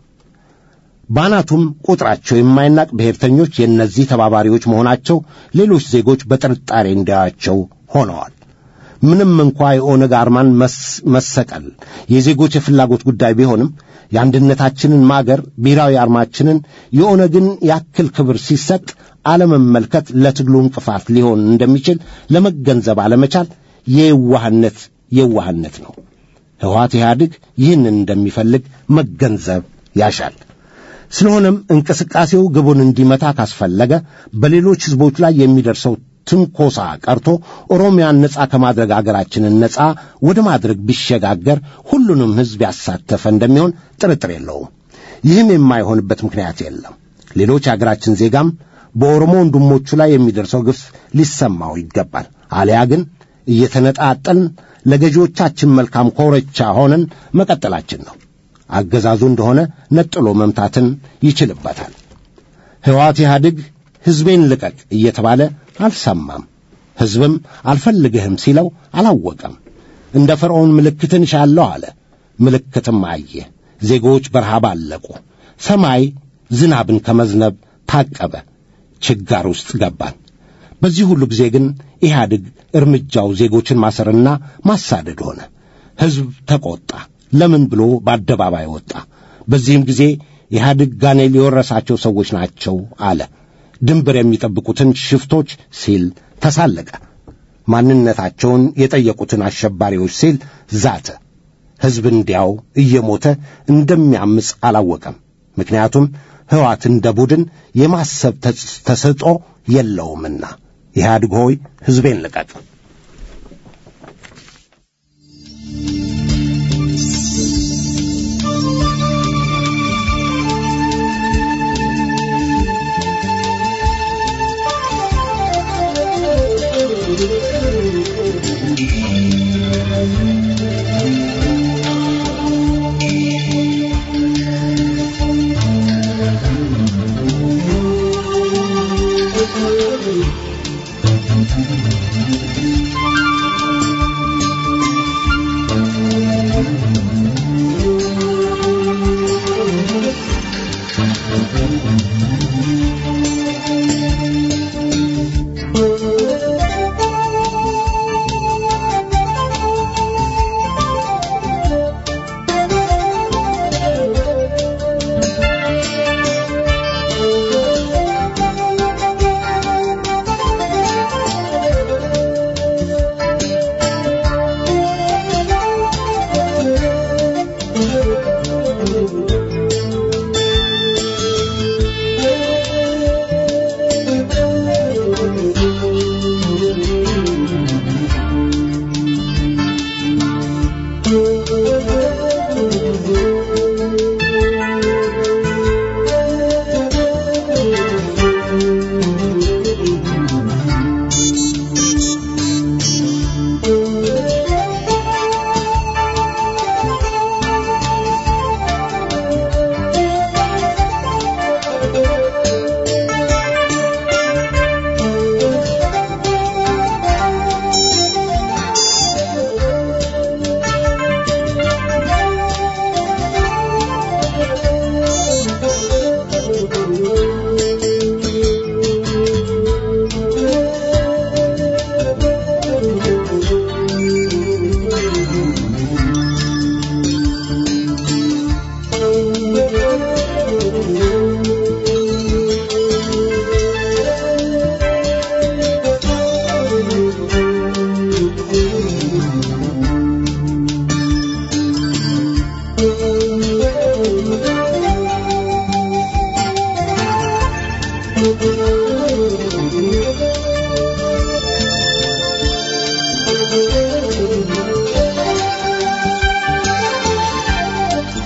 ባናቱም ቁጥራቸው የማይናቅ ብሔርተኞች የእነዚህ ተባባሪዎች መሆናቸው ሌሎች ዜጎች በጥርጣሬ እንዲያዩአቸው ሆነዋል። ምንም እንኳ የኦነግ አርማን መሰቀል የዜጎች የፍላጎት ጉዳይ ቢሆንም የአንድነታችንን ማገር ብሔራዊ አርማችንን የኦነግን ያክል ክብር ሲሰጥ አለመመልከት ለትግሉ እንቅፋት ሊሆን እንደሚችል ለመገንዘብ አለመቻል የዋህነት የዋህነት ነው። ሕወሓት ኢህአዴግ ይህንን እንደሚፈልግ መገንዘብ ያሻል። ስለሆነም እንቅስቃሴው ግቡን እንዲመታ ካስፈለገ በሌሎች ሕዝቦች ላይ የሚደርሰው ትንኮሳ ቀርቶ ኦሮሚያን ነጻ ከማድረግ አገራችንን ነጻ ወደ ማድረግ ቢሸጋገር ሁሉንም ሕዝብ ያሳተፈ እንደሚሆን ጥርጥር የለውም። ይህም የማይሆንበት ምክንያት የለም። ሌሎች የአገራችን ዜጋም በኦሮሞ ወንድሞቹ ላይ የሚደርሰው ግፍ ሊሰማው ይገባል። አሊያ ግን እየተነጣጠልን ለገዢዎቻችን መልካም ኮረቻ ሆነን መቀጠላችን ነው። አገዛዙ እንደሆነ ነጥሎ መምታትን ይችልበታል። ሕወሓት ኢህአዴግ ሕዝቤን ልቀቅ እየተባለ አልሰማም። ሕዝብም አልፈልግህም ሲለው አላወቀም። እንደ ፈርዖን ምልክትን እሻለሁ አለ። ምልክትም አየ። ዜጎች በረሃብ አለቁ። ሰማይ ዝናብን ከመዝነብ ታቀበ። ችጋር ውስጥ ገባን። በዚህ ሁሉ ጊዜ ግን ኢህአዴግ እርምጃው ዜጎችን ማሰርና ማሳደድ ሆነ። ሕዝብ ተቆጣ። ለምን ብሎ በአደባባይ ወጣ። በዚህም ጊዜ ኢህአዴግ ጋኔል የወረሳቸው ሰዎች ናቸው አለ። ድንበር የሚጠብቁትን ሽፍቶች ሲል ተሳለቀ። ማንነታቸውን የጠየቁትን አሸባሪዎች ሲል ዛተ። ሕዝብ እንዲያው እየሞተ እንደሚያምፅ አላወቀም። ምክንያቱም ሕወሓት እንደ ቡድን የማሰብ ተሰጥኦ የለውምና። ኢህአዴግ ሆይ ሕዝቤን ልቀቅ።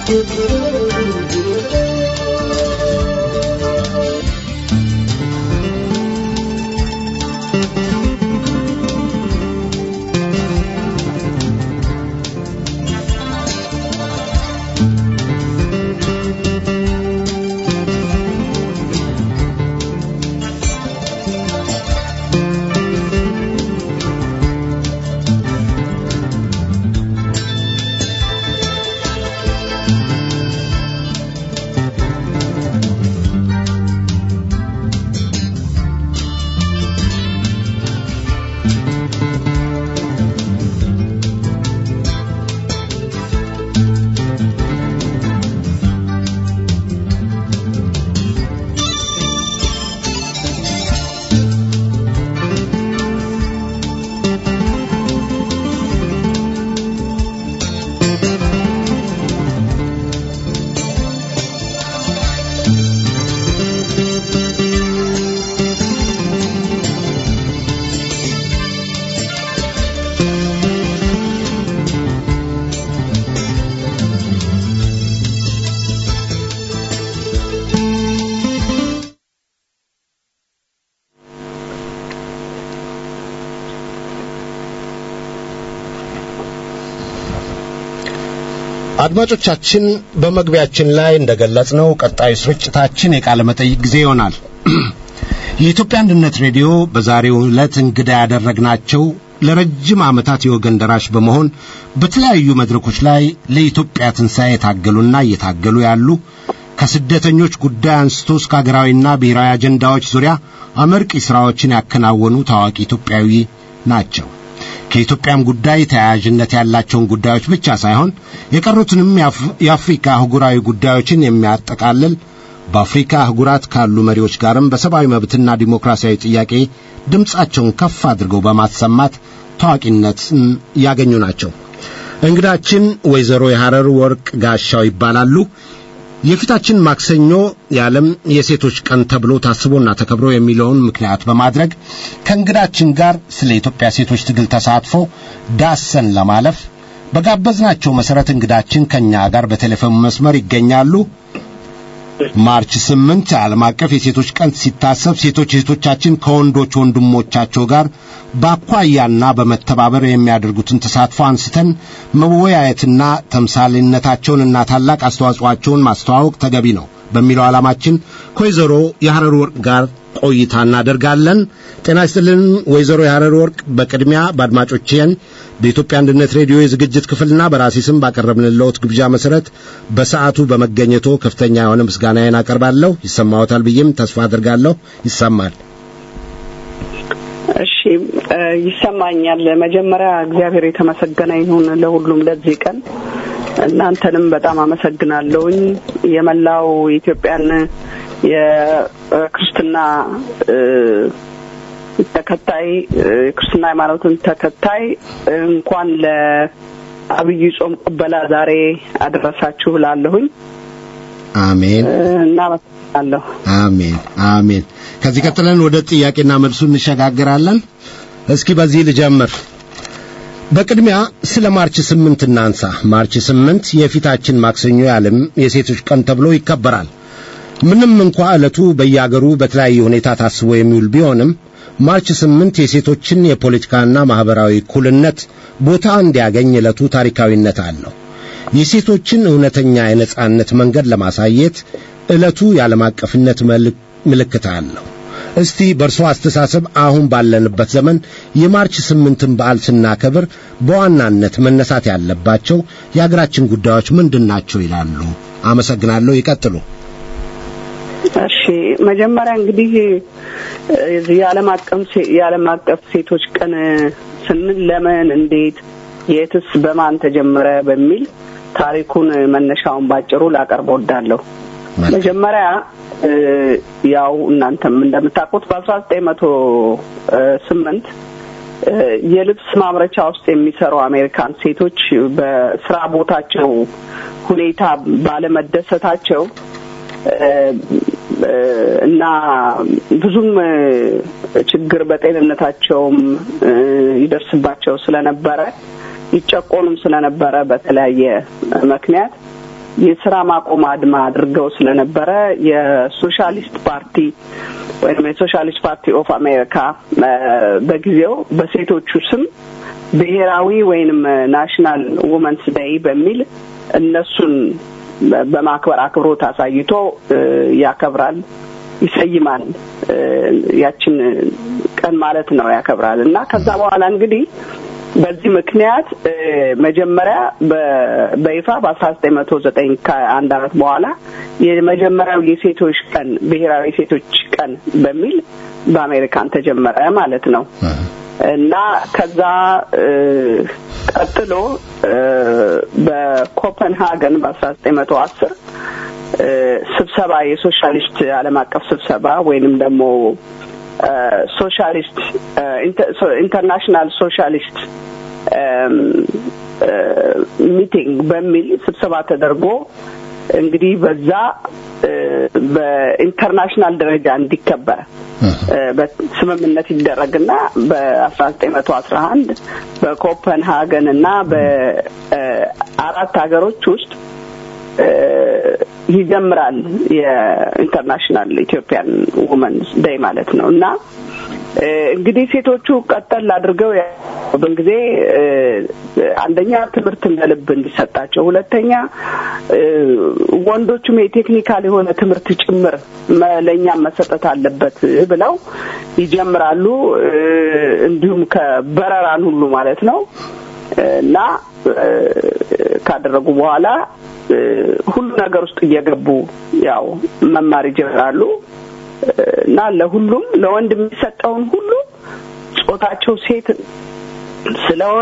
አድማጮቻችን በመግቢያችን ላይ እንደገለጽነው ቀጣዩ ስርጭታችን የቃለ መጠይቅ ጊዜ ይሆናል። የኢትዮጵያ አንድነት ሬዲዮ በዛሬው ዕለት እንግዳ ያደረግናቸው ለረጅም ዓመታት የወገን ደራሽ በመሆን በተለያዩ መድረኮች ላይ ለኢትዮጵያ ትንሣኤ የታገሉና እየታገሉ ያሉ ከስደተኞች ጉዳይ አንስቶ እስከ ሀገራዊና ብሔራዊ አጀንዳዎች ዙሪያ አመርቂ ሥራዎችን ያከናወኑ ታዋቂ ኢትዮጵያዊ ናቸው። ከኢትዮጵያም ጉዳይ ተያያዥነት ያላቸውን ጉዳዮች ብቻ ሳይሆን የቀሩትንም የአፍሪካ አህጉራዊ ጉዳዮችን የሚያጠቃልል በአፍሪካ አህጉራት ካሉ መሪዎች ጋርም በሰብአዊ መብትና ዲሞክራሲያዊ ጥያቄ ድምፃቸውን ከፍ አድርገው በማሰማት ታዋቂነትን ያገኙ ናቸው። እንግዳችን ወይዘሮ የሐረር ወርቅ ጋሻው ይባላሉ። የፊታችን ማክሰኞ የዓለም የሴቶች ቀን ተብሎ ታስቦና ተከብሮ የሚለውን ምክንያት በማድረግ ከእንግዳችን ጋር ስለ ኢትዮጵያ ሴቶች ትግል ተሳትፎ ዳሰን ለማለፍ በጋበዝናቸው መሠረት እንግዳችን ከእኛ ጋር በቴሌፎን መስመር ይገኛሉ። ማርች ስምንት ዓለም አቀፍ የሴቶች ቀን ሲታሰብ ሴቶች እህቶቻችን ከወንዶች ወንድሞቻቸው ጋር በአኳያና በመተባበር የሚያደርጉትን ተሳትፎ አንስተን መወያየትና ተምሳሌነታቸውንና ታላቅ አስተዋጽኦአቸውን ማስተዋወቅ ተገቢ ነው በሚለው ዓላማችን ከወይዘሮ የሐረር ወርቅ ጋር ቆይታ እናደርጋለን። ጤና ይስጥልን ወይዘሮ የሐረር ወርቅ፣ በቅድሚያ በአድማጮቼን በኢትዮጵያ አንድነት ሬዲዮ የዝግጅት ክፍልና በራሴ ስም ባቀረብንልዎት ግብዣ መሰረት በሰዓቱ በመገኘቶ ከፍተኛ የሆነ ምስጋናዬን አቀርባለሁ። ይሰማዎታል ብዬም ተስፋ አድርጋለሁ። ይሰማል። እሺ ይሰማኛል። መጀመሪያ እግዚአብሔር የተመሰገነ ይሁን ለሁሉም ለዚህ ቀን። እናንተንም በጣም አመሰግናለሁኝ። የመላው የኢትዮጵያን የክርስትና ተከታይ የክርስትና ሃይማኖትን ተከታይ እንኳን ለአብይ ጾም ቅበላ ዛሬ አደረሳችሁ ላለሁኝ። አሜን እናመሰግናለሁ። አሜን አሜን። ከዚህ ቀጥለን ወደ ጥያቄና መልሱ እንሸጋግራለን። እስኪ በዚህ ልጀምር። በቅድሚያ ስለ ማርች ስምንት እናንሳ። ማርች ስምንት የፊታችን ማክሰኞ የዓለም የሴቶች ቀን ተብሎ ይከበራል። ምንም እንኳ ዕለቱ በየአገሩ በተለያየ ሁኔታ ታስቦ የሚውል ቢሆንም ማርች ስምንት የሴቶችን የፖለቲካና ማኅበራዊ እኩልነት ቦታ እንዲያገኝ ዕለቱ ታሪካዊነት አለው። የሴቶችን እውነተኛ የነጻነት መንገድ ለማሳየት ዕለቱ የዓለም አቀፍነት ምልክት አለው። እስቲ በእርሶ አስተሳሰብ አሁን ባለንበት ዘመን የማርች ስምንትን በዓል ስናከብር በዋናነት መነሳት ያለባቸው የአገራችን ጉዳዮች ምንድን ናቸው ይላሉ? አመሰግናለሁ። ይቀጥሉ። እሺ መጀመሪያ እንግዲህ የዚህ የዓለም አቀፍ የዓለም አቀፍ ሴቶች ቀን ስንል ለምን፣ እንዴት፣ የትስ፣ በማን ተጀመረ በሚል ታሪኩን መነሻውን ባጭሩ ላቀርብ ወዳለሁ። መጀመሪያ ያው እናንተም እንደምታውቁት በአስራ ዘጠኝ መቶ ስምንት የልብስ ማምረቻ ውስጥ የሚሰሩ አሜሪካን ሴቶች በስራ ቦታቸው ሁኔታ ባለመደሰታቸው እና ብዙም ችግር በጤንነታቸውም ይደርስባቸው ስለነበረ ይጨቆኑም ስለነበረ በተለያየ ምክንያት የስራ ማቆም አድማ አድርገው ስለነበረ የሶሻሊስት ፓርቲ ወይም የሶሻሊስት ፓርቲ ኦፍ አሜሪካ በጊዜው በሴቶቹ ስም ብሔራዊ ወይንም ናሽናል ውመንስ ዴይ በሚል እነሱን በማክበር አክብሮት አሳይቶ ያከብራል፣ ይሰይማል። ያችን ቀን ማለት ነው ያከብራል እና ከዛ በኋላ እንግዲህ በዚህ ምክንያት መጀመሪያ በይፋ በአስራ ዘጠኝ መቶ ዘጠኝ ከአንድ አመት በኋላ የመጀመሪያው የሴቶች ቀን ብሔራዊ የሴቶች ቀን በሚል በአሜሪካን ተጀመረ ማለት ነው እና ከዛ ቀጥሎ በኮፐንሃገን በአስራ ዘጠኝ መቶ አስር ስብሰባ የሶሻሊስት ዓለም አቀፍ ስብሰባ ወይንም ደግሞ ሶሻሊስት ኢንተርናሽናል ሶሻሊስት ሚቲንግ በሚል ስብሰባ ተደርጎ እንግዲህ በዛ በኢንተርናሽናል ደረጃ እንዲከበር በስምምነት ይደረግና በአስራ ዘጠኝ መቶ አስራ አንድ በኮፐንሃገን እና በአራት ሀገሮች ውስጥ ይጀምራል የኢንተርናሽናል ኢትዮጵያን ውመንስ ዴይ ማለት ነው እና እንግዲህ ሴቶቹ ቀጠል አድርገው ያሉብን ጊዜ አንደኛ ትምህርት እንደ ልብ እንዲሰጣቸው፣ ሁለተኛ ወንዶቹም የቴክኒካል የሆነ ትምህርት ጭምር ለእኛም መሰጠት አለበት ብለው ይጀምራሉ። እንዲሁም ከበረራን ሁሉ ማለት ነው እና ካደረጉ በኋላ ሁሉ ነገር ውስጥ እየገቡ ያው መማር ይጀምራሉ እና ለሁሉም ለወንድ የሚሰጠውን ሁሉ ጾታቸው ሴት ስለሆነ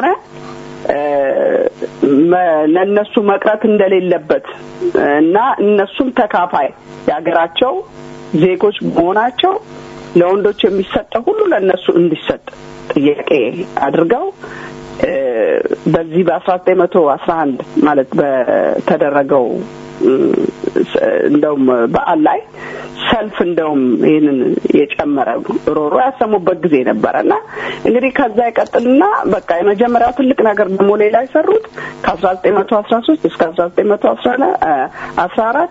ለእነሱ መቅረት እንደሌለበት እና እነሱም ተካፋይ የሀገራቸው ዜጎች መሆናቸው ለወንዶች የሚሰጠው ሁሉ ለእነሱ እንዲሰጥ ጥያቄ አድርገው በዚህ በአስራ ዘጠኝ መቶ አስራ አንድ ማለት በተደረገው እንደውም በዓል ላይ ሰልፍ እንደውም ይህንን የጨመረ ሮሮ ያሰሙበት ጊዜ ነበረ እና እንግዲህ ከዛ ይቀጥልና በቃ የመጀመሪያው ትልቅ ነገር ደግሞ ሌላ የሰሩት ከአስራ ዘጠኝ መቶ አስራ ሶስት እስከ አስራ ዘጠኝ መቶ አስራ አራት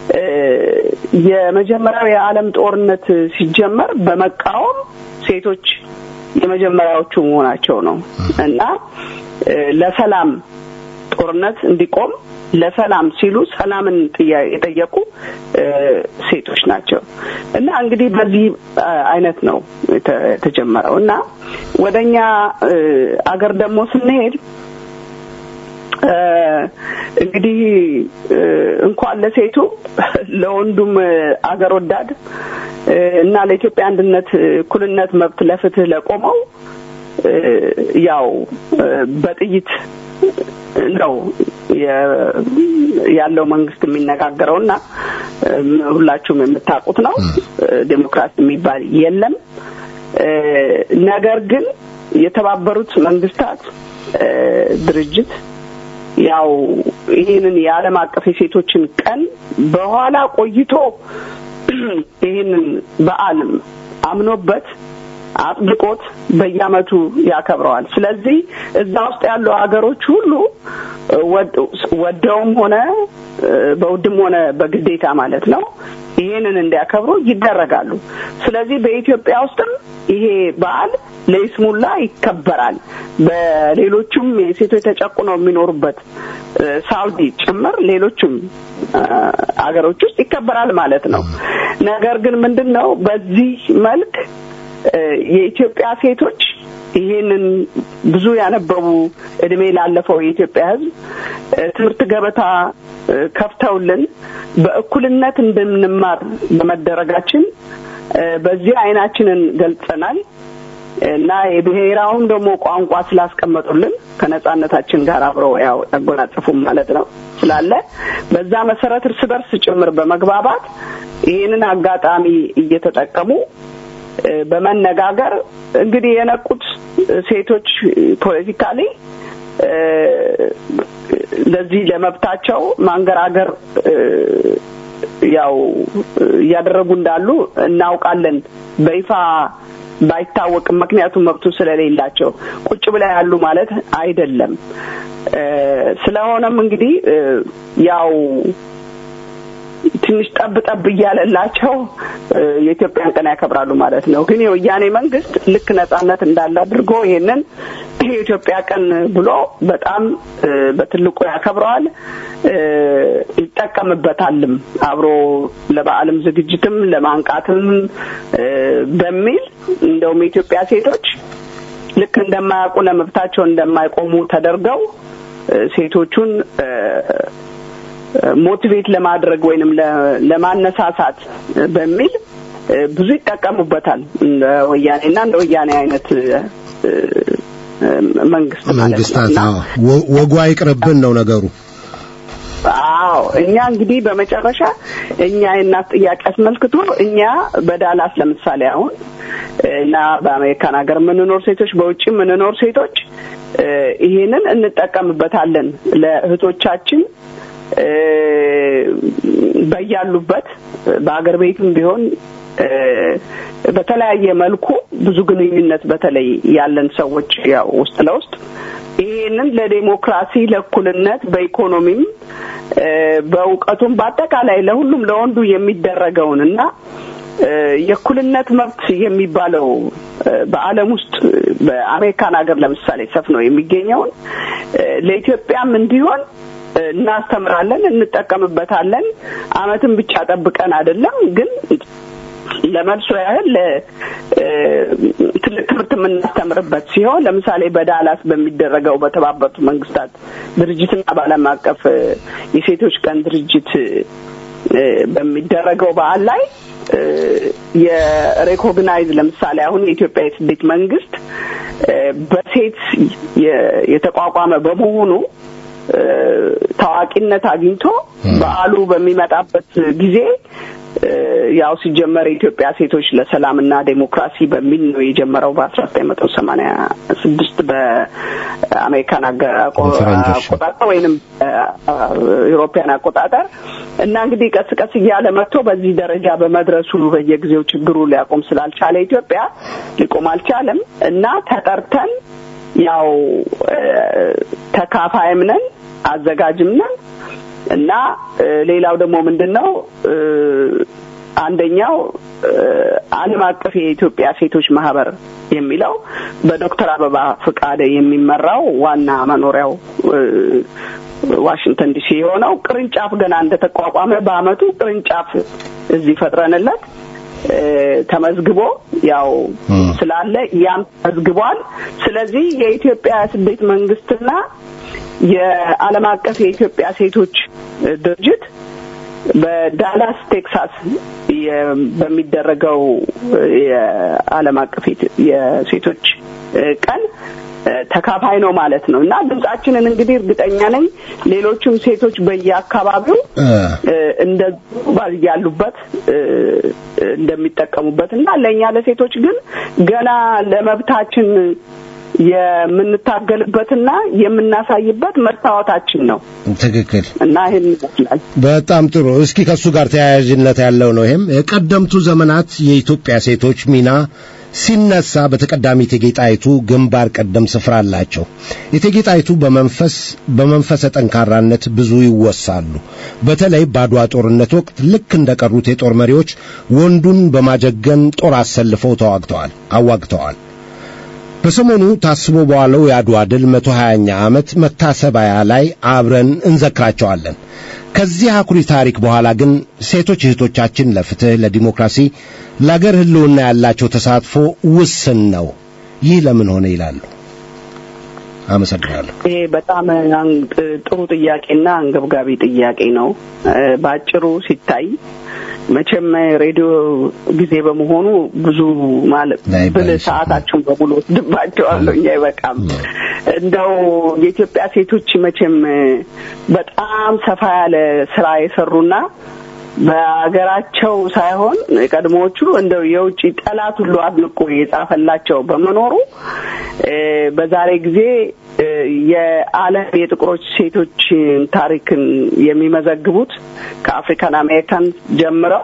የመጀመሪያው የዓለም ጦርነት ሲጀመር በመቃወም ሴቶች የመጀመሪያዎቹ መሆናቸው ነው እና ለሰላም ጦርነት እንዲቆም ለሰላም ሲሉ ሰላምን የጠየቁ ሴቶች ናቸው እና እንግዲህ በዚህ አይነት ነው የተጀመረው እና ወደኛ አገር ደግሞ ስንሄድ እንግዲህ እንኳን ለሴቱ ለወንዱም አገር ወዳድ እና ለኢትዮጵያ አንድነት፣ እኩልነት፣ መብት ለፍትህ ለቆመው ያው በጥይት ነው ያለው መንግስት የሚነጋገረው እና ሁላችሁም የምታውቁት ነው። ዴሞክራሲ የሚባል የለም። ነገር ግን የተባበሩት መንግስታት ድርጅት ያው ይህንን የዓለም አቀፍ የሴቶችን ቀን በኋላ ቆይቶ ይህንን በዓል አምኖበት አጥብቆት በየአመቱ ያከብረዋል። ስለዚህ እዛ ውስጥ ያሉ ሀገሮች ሁሉ ወደውም ሆነ በውድም ሆነ በግዴታ ማለት ነው ይሄንን እንዲያከብሩ ይደረጋሉ። ስለዚህ በኢትዮጵያ ውስጥም ይሄ በዓል ለይስሙላ ይከበራል። በሌሎቹም የሴቶች ተጨቁነው የሚኖሩበት ሳውዲ ጭምር ሌሎችም አገሮች ውስጥ ይከበራል ማለት ነው። ነገር ግን ምንድን ነው በዚህ መልክ የኢትዮጵያ ሴቶች ይሄንን ብዙ ያነበቡ እድሜ ላለፈው የኢትዮጵያ ሕዝብ ትምህርት ገበታ ከፍተውልን በእኩልነት እንድንማር በመደረጋችን በዚህ አይናችንን ገልጸናል እና የብሔራውን ደግሞ ቋንቋ ስላስቀመጡልን ከነጻነታችን ጋር አብረው ያው ያጎናጸፉም ማለት ነው ስላለ በዛ መሰረት እርስ በርስ ጭምር በመግባባት ይህንን አጋጣሚ እየተጠቀሙ በመነጋገር እንግዲህ የነቁት ሴቶች ፖለቲካሊ ለዚህ ለመብታቸው ማንገራገር ያው እያደረጉ እንዳሉ እናውቃለን። በይፋ ባይታወቅም ምክንያቱም መብቱ ስለሌላቸው ቁጭ ብላ ያሉ ማለት አይደለም ስለሆነም እንግዲህ ያው ትንሽ ጠብ ጠብ እያለላቸው የኢትዮጵያን ቀን ያከብራሉ ማለት ነው። ግን የወያኔ መንግስት ልክ ነጻነት እንዳለ አድርጎ ይሄንን የኢትዮጵያ ቀን ብሎ በጣም በትልቁ ያከብረዋል፣ ይጠቀምበታልም አብሮ ለበዓልም ዝግጅትም ለማንቃትም በሚል እንደውም የኢትዮጵያ ሴቶች ልክ እንደማያውቁ ለመብታቸው እንደማይቆሙ ተደርገው ሴቶቹን ሞቲቬት ለማድረግ ወይንም ለማነሳሳት በሚል ብዙ ይጠቀሙበታል። እንደ ወያኔና እንደ ወያኔ አይነት መንግስት መንግስታት ወጉ አይቅርብን ነው ነገሩ። አዎ እኛ እንግዲህ በመጨረሻ እኛ የእናት ጥያቄ አስመልክቶ እኛ በዳላስ ለምሳሌ አሁን እና በአሜሪካን ሀገር የምንኖር ሴቶች፣ በውጭ የምንኖር ሴቶች ይሄንን እንጠቀምበታለን ለእህቶቻችን በያሉበት በአገር ቤትም ቢሆን በተለያየ መልኩ ብዙ ግንኙነት በተለይ ያለን ሰዎች ያው ውስጥ ለውስጥ ይህንን ለዴሞክራሲ፣ ለእኩልነት፣ በኢኮኖሚም በእውቀቱም በአጠቃላይ ለሁሉም ለወንዱ የሚደረገውን እና የእኩልነት መብት የሚባለው በዓለም ውስጥ በአሜሪካን ሀገር ለምሳሌ ሰፍኖ የሚገኘውን ለኢትዮጵያም እንዲሆን እናስተምራለን፣ እንጠቀምበታለን። አመትን ብቻ ጠብቀን አይደለም ግን ለመልሶ ያህል ትልቅ ትምህርት የምናስተምርበት ሲሆን ለምሳሌ በዳላስ በሚደረገው በተባበሩት መንግስታት ድርጅትና በዓለም አቀፍ የሴቶች ቀን ድርጅት በሚደረገው በዓል ላይ የሬኮግናይዝ ለምሳሌ አሁን የኢትዮጵያ የስደት መንግስት በሴት የተቋቋመ በመሆኑ ታዋቂነት አግኝቶ በዓሉ በሚመጣበት ጊዜ ያው ሲጀመር የኢትዮጵያ ሴቶች ለሰላምና ዴሞክራሲ በሚል ነው የጀመረው በአስራ ዘጠኝ መቶ ሰማኒያ ስድስት በአሜሪካን አቆጣጠር ወይንም ኢሮፒያን አቆጣጠር እና እንግዲህ ቀስ ቀስ እያለ መጥቶ በዚህ ደረጃ በመድረሱ በየጊዜው ችግሩ ሊያቆም ስላልቻለ ኢትዮጵያ ሊቆም አልቻለም እና ተጠርተን ያው ተካፋይም ነን አዘጋጅም ነን እና ሌላው ደግሞ ምንድን ነው አንደኛው ዓለም አቀፍ የኢትዮጵያ ሴቶች ማህበር የሚለው በዶክተር አበባ ፍቃደ የሚመራው ዋና መኖሪያው ዋሽንግተን ዲሲ የሆነው ቅርንጫፍ ገና እንደተቋቋመ በአመቱ ቅርንጫፍ እዚህ ፈጥረንለት ተመዝግቦ ያው ስላለ ያም ተመዝግቧል። ስለዚህ የኢትዮጵያ ስደት መንግስትና የዓለም አቀፍ የኢትዮጵያ ሴቶች ድርጅት በዳላስ ቴክሳስ በሚደረገው የዓለም አቀፍ የሴቶች ቀን ተካፋይ ነው ማለት ነው እና ድምጻችንን እንግዲህ እርግጠኛ ነኝ ሌሎችም ሴቶች በየአካባቢው እንደ ያሉበት እንደሚጠቀሙበት እና ለእኛ ለሴቶች ግን ገና ለመብታችን የምንታገልበትና የምናሳይበት መስታወታችን ነው። ትክክል እና ይህን ይመስላል። በጣም ጥሩ። እስኪ ከእሱ ጋር ተያያዥነት ያለው ነው። ይህም የቀደምቱ ዘመናት የኢትዮጵያ ሴቶች ሚና ሲነሳ በተቀዳሚ እቴጌ ጣይቱ ግንባር ቀደም ስፍራ አላቸው። እቴጌ ጣይቱ በመንፈስ በመንፈሰ ጠንካራነት ብዙ ይወሳሉ። በተለይ በአድዋ ጦርነት ወቅት ልክ እንደቀሩት የጦር መሪዎች ወንዱን በማጀገን ጦር አሰልፈው ተዋግተዋል አዋግተዋል። በሰሞኑ ታስቦ በዋለው የአድዋ ድል መቶ ሀያኛ ዓመት መታሰቢያ ላይ አብረን እንዘክራቸዋለን። ከዚህ አኩሪ ታሪክ በኋላ ግን ሴቶች እህቶቻችን ለፍትህ፣ ለዲሞክራሲ፣ ለአገር ህልውና ያላቸው ተሳትፎ ውስን ነው። ይህ ለምን ሆነ ይላሉ። አመሰግናለሁ። ይሄ በጣም ጥሩ ጥያቄና አንገብጋቢ ጥያቄ ነው። በአጭሩ ሲታይ መቼም ሬዲዮ ጊዜ በመሆኑ ብዙ ማለት ብል ሰዓታችሁን በሙሉ ወስድባቸዋለሁ። እኛ አይበቃም። እንደው የኢትዮጵያ ሴቶች መቼም በጣም ሰፋ ያለ ስራ የሰሩና በሀገራቸው ሳይሆን ቀድሞዎቹ እንደው የውጭ ጠላት ሁሉ አድንቆ የጻፈላቸው በመኖሩ በዛሬ ጊዜ የዓለም የጥቁሮች ሴቶች ታሪክን የሚመዘግቡት ከአፍሪካን አሜሪካን ጀምረው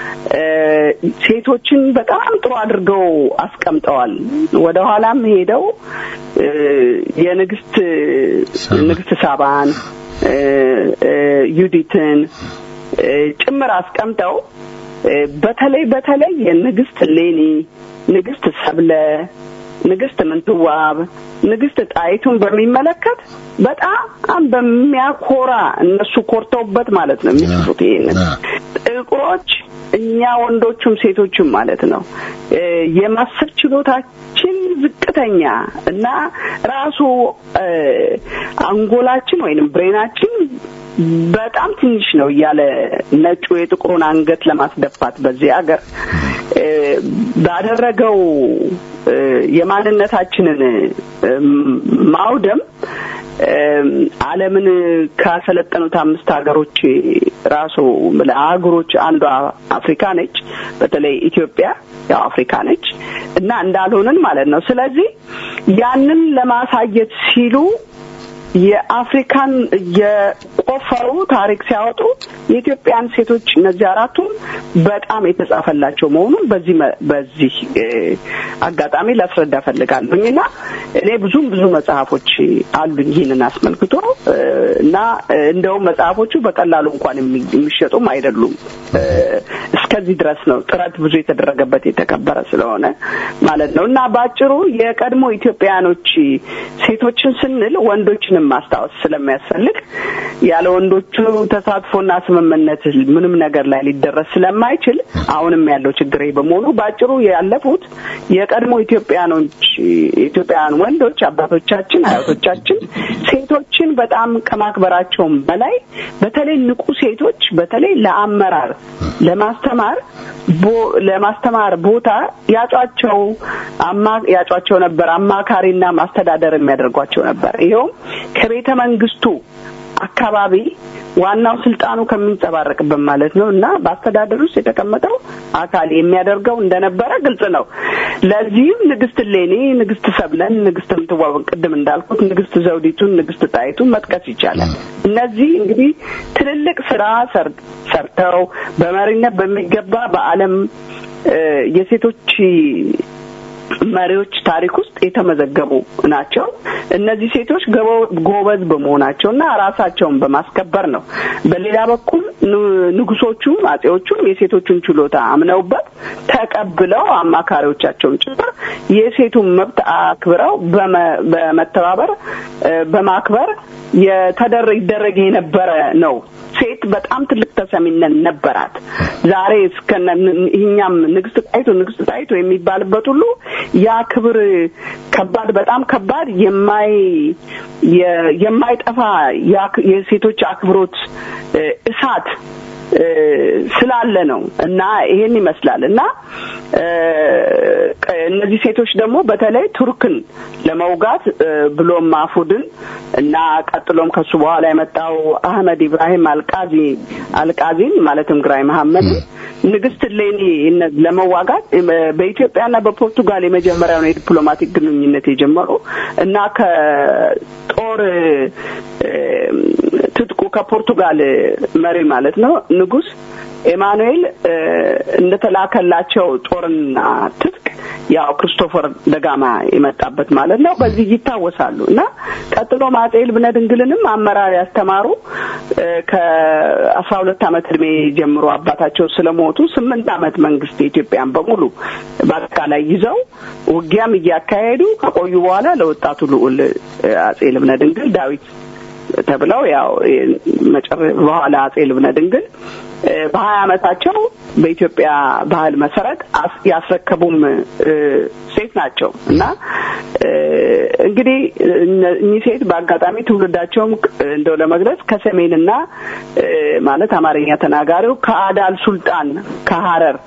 ሴቶችን በጣም ጥሩ አድርገው አስቀምጠዋል። ወደ ኋላም ሄደው የንግስት ንግስት ሳባን ዩዲትን ጭምር አስቀምጠው በተለይ በተለይ የንግስት ሌኒ፣ ንግስት ሰብለ፣ ንግስት ምንትዋብ፣ ንግስት ጣይቱን በሚመለከት በጣም በሚያኮራ እነሱ ኮርተውበት ማለት ነው የሚጽፉት ይሄንን ጥቁሮች እኛ ወንዶቹም ሴቶቹም ማለት ነው የማሰብ ችሎታችን ዝቅተኛ እና ራሱ አንጎላችን ወይንም ብሬናችን በጣም ትንሽ ነው እያለ ነጩ የጥቁሩን አንገት ለማስደፋት በዚህ ሀገር ባደረገው የማንነታችንን ማውደም ዓለምን ካሰለጠኑት አምስት ሀገሮች ራሱ አህጉሮች አንዷ አፍሪካ ነች። በተለይ ኢትዮጵያ ያው አፍሪካ ነች እና እንዳልሆንን ማለት ነው። ስለዚህ ያንን ለማሳየት ሲሉ የአፍሪካን የቆፈሩ ታሪክ ሲያወጡ የኢትዮጵያን ሴቶች እነዚህ አራቱም በጣም የተጻፈላቸው መሆኑን በዚህ በዚህ አጋጣሚ ላስረዳ ፈልጋለሁኝ እና እኔ ብዙም ብዙ መጽሐፎች አሉኝ ይህንን አስመልክቶ እና እንደውም መጽሐፎቹ በቀላሉ እንኳን የሚሸጡም አይደሉም። እስከዚህ ድረስ ነው ጥረት ብዙ የተደረገበት የተከበረ ስለሆነ ማለት ነው እና በአጭሩ የቀድሞ ኢትዮጵያውያኖች ሴቶችን ስንል ወንዶችንም ማስታወስ ስለሚያስፈልግ ያለ ወንዶቹ ተሳትፎና ስምምነት ምንም ነገር ላይ ሊደረስ ስለማይችል አሁንም ያለው ችግር በመሆኑ በአጭሩ ያለፉት የቀድሞ ኢትዮጵያኖች ኢትዮጵያውያን ወንዶች አባቶቻችን፣ አያቶቻችን ሴቶችን በጣም ከማክበራቸውም በላይ በተለይ ንቁ ሴቶች በተለይ ለአመራር ለማስተማር ለማስተማር ቦታ ያጯቸው አማ ያጯቸው ነበር። አማካሪና ማስተዳደር የሚያደርጓቸው ነበር። ይኸውም ከቤተ መንግስቱ አካባቢ ዋናው ስልጣኑ ከሚንጸባረቅበት ማለት ነው እና በአስተዳደር ውስጥ የተቀመጠው አካል የሚያደርገው እንደነበረ ግልጽ ነው። ለዚህም ንግስት ሌኒ፣ ንግስት ሰብለን፣ ንግስት ምትዋብን ቅድም እንዳልኩት ንግስት ዘውዲቱን፣ ንግስት ጣይቱን መጥቀስ ይቻላል። እነዚህ እንግዲህ ትልልቅ ስራ ሰርተው በመሪነት በሚገባ በዓለም የሴቶች መሪዎች ታሪክ ውስጥ የተመዘገቡ ናቸው። እነዚህ ሴቶች ጎበዝ በመሆናቸው እና ራሳቸውን በማስከበር ነው። በሌላ በኩል ንጉሶቹም አጼዎቹም የሴቶቹን ችሎታ አምነውበት ተቀብለው አማካሪዎቻቸውን ጭምር የሴቱን መብት አክብረው በመተባበር በማክበር የተደረ ይደረግ የነበረ ነው። ሴት በጣም ትልቅ ተሰሚነት ነበራት። ዛሬ እስከነ ይህኛም ንግስት ጣይቱ ንግስት ጣይቱ የሚባልበት ሁሉ ያ ክብር ከባድ በጣም ከባድ የማይ የማይጠፋ የሴቶች አክብሮት እሳት ስላለ ነው እና ይሄን ይመስላል እና እነዚህ ሴቶች ደግሞ በተለይ ቱርክን ለመውጋት ብሎም ማፉድን እና ቀጥሎም ከሱ በኋላ የመጣው አህመድ ኢብራሂም አልቃዚ አልቃዚን ማለትም ግራይ መሐመድን ንግስት ሌኒ ለመዋጋት በኢትዮጵያና በፖርቱጋል የመጀመሪያውን የዲፕሎማቲክ ግንኙነት የጀመሩ እና ከጦር ትጥቁ ከፖርቱጋል መሪ ማለት ነው ንጉስ ኤማኑኤል እንደተላከላቸው ጦርና ትጥቅ ያው ክርስቶፈር ደጋማ የመጣበት ማለት ነው። በዚህ ይታወሳሉ እና ቀጥሎ አፄ ልብነ ድንግልንም አመራር ያስተማሩ ከአስራ ሁለት ዓመት እድሜ ጀምሮ አባታቸው ስለሞቱ ስምንት ዓመት መንግስት የኢትዮጵያን በሙሉ በአጠቃላይ ይዘው ውጊያም እያካሄዱ ከቆዩ በኋላ ለወጣቱ ልዑል አፄ ልብነ ድንግል ዳዊት ተብለው ያው በኋላ አፄ ልብነ ድንግል በሀያ አመታቸው በኢትዮጵያ ባህል መሰረት ያስረከቡም ሴት ናቸው እና እንግዲህ እኚህ ሴት በአጋጣሚ ትውልዳቸውም እንደው ለመግለጽ ከሰሜንና ማለት አማርኛ ተናጋሪው ከአዳል ሱልጣን ከሀረር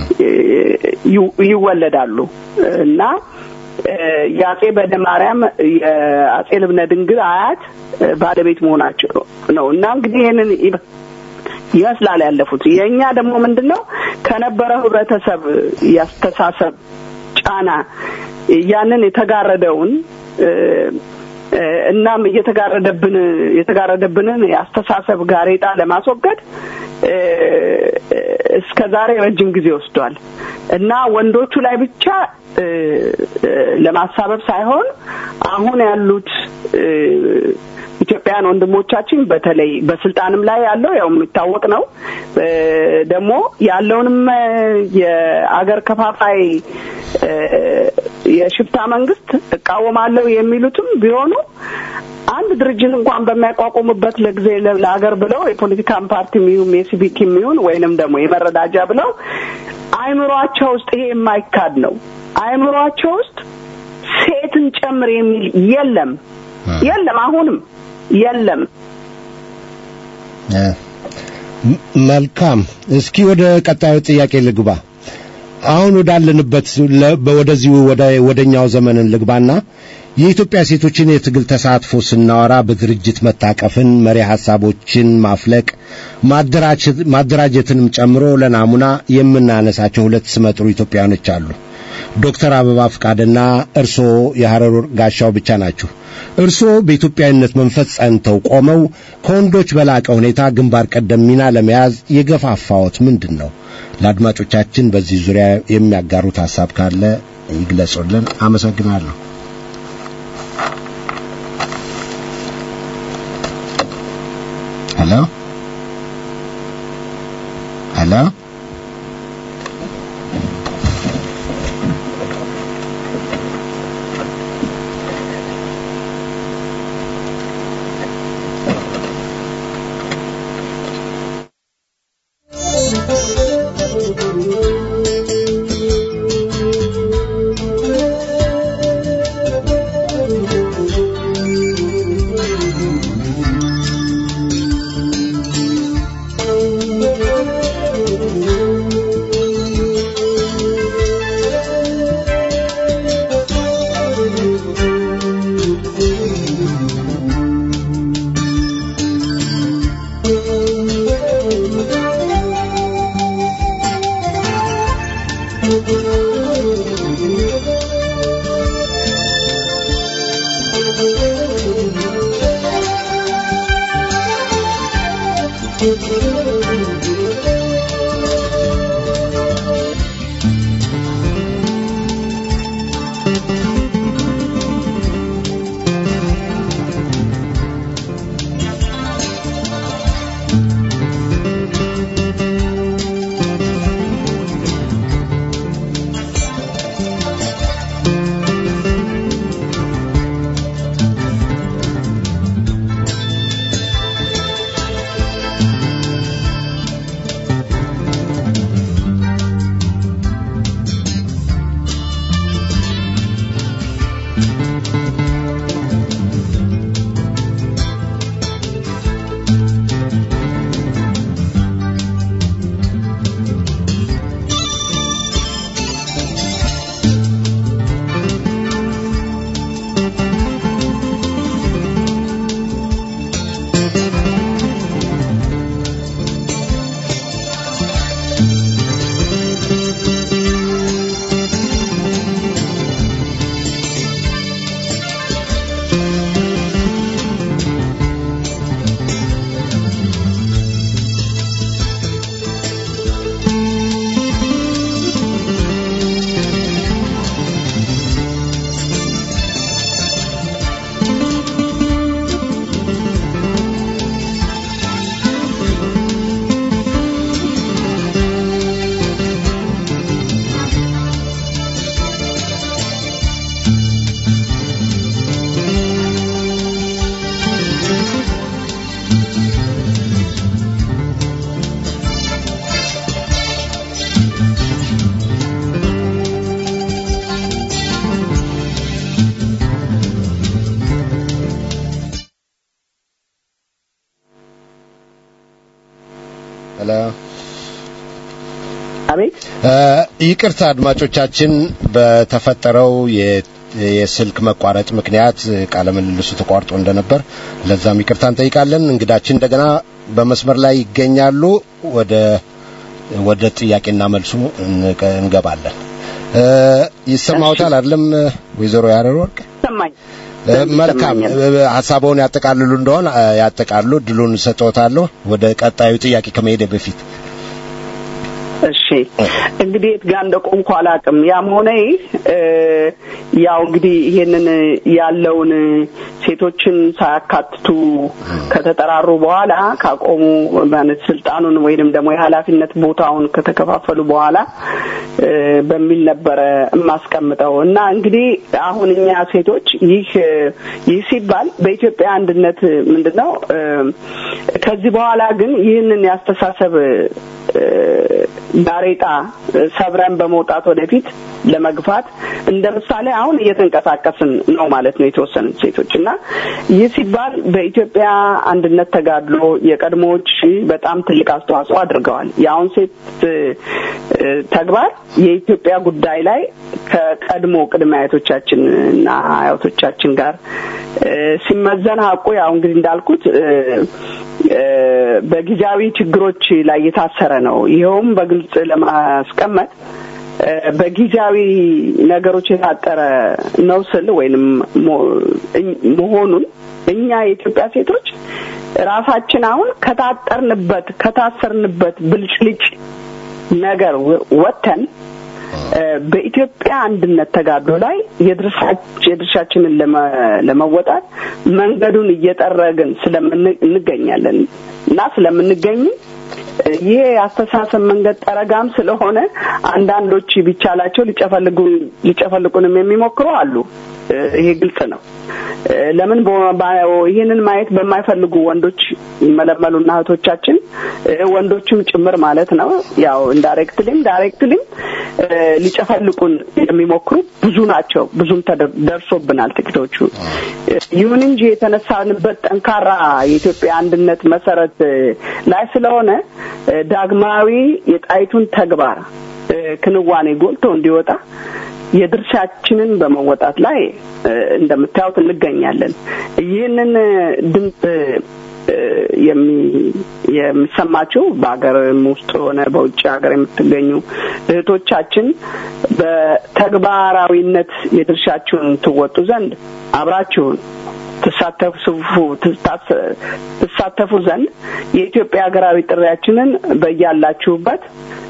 ይወለዳሉ እና የአጼ በደ ማርያም የአጼ ልብነ ድንግል አያት ባለቤት መሆናቸው ነው እና እንግዲህ ይህንን ይመስላል ያለፉት። የእኛ ደግሞ ምንድን ነው ከነበረው ህብረተሰብ ያስተሳሰብ ጫና ያንን የተጋረደውን እናም እየተጋረደብን የተጋረደብንን የአስተሳሰብ ጋሬጣ ለማስወገድ እስከ ዛሬ ረጅም ጊዜ ወስዷል እና ወንዶቹ ላይ ብቻ ለማሳበብ ሳይሆን አሁን ያሉት ኢትዮጵያውያን ወንድሞቻችን በተለይ በስልጣንም ላይ ያለው ያው የሚታወቅ ነው። ደግሞ ያለውንም የአገር ከፋፋይ የሽፍታ መንግስት እቃወማለሁ የሚሉትም ቢሆኑ አንድ ድርጅት እንኳን በሚያቋቁሙበት ለጊዜ ለሀገር ብለው የፖለቲካን ፓርቲ የሚሆን የሲቪክ የሚሆን ወይንም ደግሞ የመረዳጃ ብለው አይምሯቸው ውስጥ ይሄ የማይካድ ነው። አይምሯቸው ውስጥ ሴትን ጨምር የሚል የለም የለም፣ አሁንም የለም። መልካም። እስኪ ወደ ቀጣዩ ጥያቄ ልግባ። አሁን ወዳለንበት ወደዚሁ ወደኛው ዘመንን ልግባና የኢትዮጵያ ሴቶችን የትግል ተሳትፎ ስናወራ በድርጅት መታቀፍን፣ መሪ ሐሳቦችን ማፍለቅ፣ ማደራጀትንም ጨምሮ ለናሙና የምናነሳቸው ሁለት ስመጥሩ ኢትዮጵያውያኖች አሉ። ዶክተር አበባ ፍቃድና እርስዎ የሐረር ጋሻው ብቻ ናችሁ። እርስዎ በኢትዮጵያዊነት መንፈስ ጸንተው ቆመው ከወንዶች በላቀ ሁኔታ ግንባር ቀደም ሚና ለመያዝ የገፋፋዎት ምንድን ነው? ለአድማጮቻችን በዚህ ዙሪያ የሚያጋሩት ሐሳብ ካለ ይግለጹልን። አመሰግናለሁ። ሄሎ ሄሎ ሄሎ አቤት ይቅርታ አድማጮቻችን፣ በተፈጠረው የስልክ መቋረጥ ምክንያት ቃለ ምልልሱ ተቋርጦ እንደነበር ለዛም ይቅርታ እንጠይቃለን። እንግዳችን እንደገና በመስመር ላይ ይገኛሉ። ወደ ወደ ጥያቄና መልሱ እንገባለን። ይሰማውታል አይደለም ወይዘሮ ያረር ወርቅ? ሰማኝ። መልካም ሀሳቡን ያጠቃልሉ እንደሆን ያጠቃሉ ድሉን ሰጥዎታለሁ ወደ ቀጣዩ ጥያቄ ከመሄደ በፊት እሺ እንግዲህ የት ጋር እንደቆምኩ አላውቅም። ያም ሆነ ይህ ያው እንግዲህ ይሄንን ያለውን ሴቶችን ሳያካትቱ ከተጠራሩ በኋላ ካቆሙ ማለት ስልጣኑን ወይንም ደግሞ የኃላፊነት ቦታውን ከተከፋፈሉ በኋላ በሚል ነበረ የማስቀምጠው እና እንግዲህ አሁን እኛ ሴቶች ይህ ይህ ሲባል በኢትዮጵያ አንድነት ምንድን ነው ከዚህ በኋላ ግን ይህንን ያስተሳሰብ ጋሬጣ ሰብረን በመውጣት ወደፊት ለመግፋት እንደ ምሳሌ አሁን እየተንቀሳቀስን ነው ማለት ነው የተወሰኑ ሴቶች እና ይህ ሲባል በኢትዮጵያ አንድነት ተጋድሎ የቀድሞዎች በጣም ትልቅ አስተዋጽኦ አድርገዋል። የአሁን ሴት ተግባር የኢትዮጵያ ጉዳይ ላይ ከቀድሞ ቅድመ አያቶቻችን እና አያቶቻችን ጋር ሲመዘን ሀቁ ያው እንግዲህ እንዳልኩት በጊዜያዊ ችግሮች ላይ የታሰረ ነው። ይኸውም በግልጽ ለማስቀመጥ በጊዜያዊ ነገሮች የታጠረ ነው ስል ወይንም መሆኑን እኛ የኢትዮጵያ ሴቶች ራሳችን አሁን ከታጠርንበት ከታሰርንበት ብልጭልጭ ነገር ወጥተን በኢትዮጵያ አንድነት ተጋድሎ ላይ የድርሻችንን ለመወጣት መንገዱን እየጠረግን ስለምንገኛለን እና ስለምንገኝ ይሄ የአስተሳሰብ መንገድ ጠረጋም ስለሆነ አንዳንዶች ቢቻላቸው ሊጨፈልቁንም የሚሞክሩ አሉ። ይሄ ግልጽ ነው። ለምን ይህንን ማየት በማይፈልጉ ወንዶች ይመለመሉና እህቶቻችን ወንዶችም ጭምር ማለት ነው። ያው ኢንዳይሬክትሊም ዳይሬክትሊም ሊጨፈልቁን የሚሞክሩ ብዙ ናቸው። ብዙም ደርሶብናል ጥቂቶቹ። ይሁን እንጂ የተነሳንበት ጠንካራ የኢትዮጵያ አንድነት መሰረት ላይ ስለሆነ ዳግማዊ የጣይቱን ተግባር ክንዋኔ ጎልቶ እንዲወጣ የድርሻችንን በመወጣት ላይ እንደምታዩት እንገኛለን። ይህንን ድምፅ የሚሰማችሁ በሀገርም ውስጥ ሆነ በውጭ ሀገር የምትገኙ እህቶቻችን በተግባራዊነት የድርሻችሁን ትወጡ ዘንድ አብራችሁን ትሳተፉ ትሳተፉ ዘንድ የኢትዮጵያ ሀገራዊ ጥሪያችንን በያላችሁበት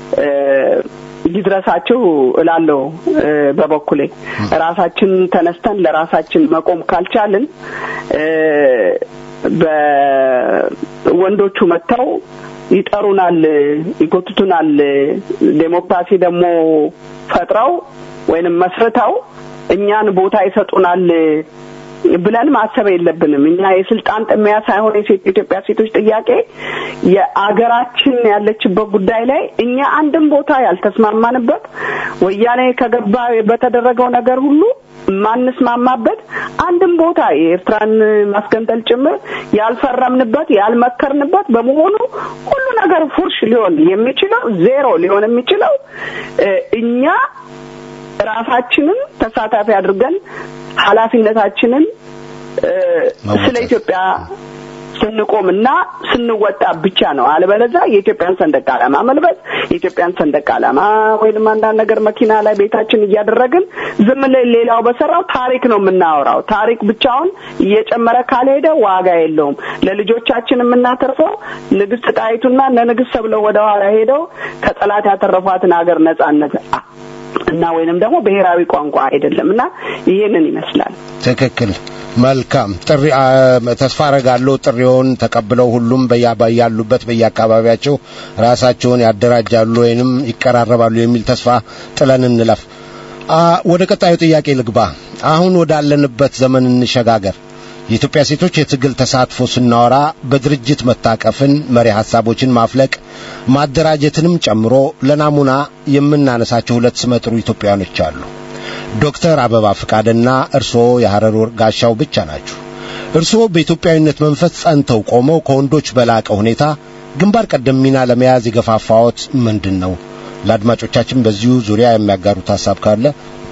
ሊድረሳችሁ እላለሁ። በበኩሌ ራሳችን ተነስተን ለራሳችን መቆም ካልቻልን በወንዶቹ መጥተው ይጠሩናል፣ ይጎትቱናል። ዴሞክራሲ ደግሞ ፈጥረው ወይንም መስርተው እኛን ቦታ ይሰጡናል ብለን ማሰብ የለብንም። እኛ የስልጣን ጥሚያ ሳይሆን የኢትዮጵያ ሴቶች ጥያቄ የአገራችን ያለችበት ጉዳይ ላይ እኛ አንድም ቦታ ያልተስማማንበት ወያኔ ከገባ በተደረገው ነገር ሁሉ ማንስማማበት አንድም ቦታ የኤርትራን ማስገንጠል ጭምር ያልፈረምንበት ያልመከርንበት በመሆኑ ሁሉ ነገር ፉርሽ ሊሆን የሚችለው ዜሮ ሊሆን የሚችለው እኛ ራሳችንን ተሳታፊ አድርገን ኃላፊነታችንን ስለ ኢትዮጵያ ስንቆምና ስንወጣ ብቻ ነው። አለበለዚያ የኢትዮጵያን ሰንደቅ ዓላማ መልበስ የኢትዮጵያን ሰንደቅ ዓላማ ወይንም አንዳንድ ነገር መኪና ላይ ቤታችን እያደረግን ዝም ሌላው በሰራው ታሪክ ነው የምናወራው። ታሪክ ብቻውን እየጨመረ ካልሄደ ዋጋ የለውም። ለልጆቻችን የምናተርፈው ንግስት ጣይቱና እነ ንግስት ተብለው ወደ ኋላ ሄደው ከጠላት ያተረፏትን ሀገር ነጻነት እና ወይንም ደግሞ ብሔራዊ ቋንቋ አይደለም እና ይህንን ይመስላል። ትክክል። መልካም ጥሪ ተስፋ አረጋለሁ ጥሪውን ተቀብለው ሁሉም ያሉበት በየአካባቢያቸው ራሳቸውን ያደራጃሉ ወይንም ይቀራረባሉ የሚል ተስፋ ጥለን እንለፍ። ወደ ቀጣዩ ጥያቄ ልግባ። አሁን ወዳለንበት ዘመን እንሸጋገር። የኢትዮጵያ ሴቶች የትግል ተሳትፎ ስናወራ በድርጅት መታቀፍን፣ መሪ ሐሳቦችን ማፍለቅ፣ ማደራጀትንም ጨምሮ ለናሙና የምናነሳቸው ሁለት ስመጥሩ ኢትዮጵያኖች አሉ። ዶክተር አበባ ፍቃድና እርስዎ የሐረር ጋሻው ብቻ ናችሁ። እርስዎ በኢትዮጵያዊነት መንፈስ ጸንተው ቆመው ከወንዶች በላቀ ሁኔታ ግንባር ቀደም ሚና ለመያዝ የገፋፋዎት ምንድን ነው? ለአድማጮቻችን በዚሁ ዙሪያ የሚያጋሩት ሐሳብ ካለ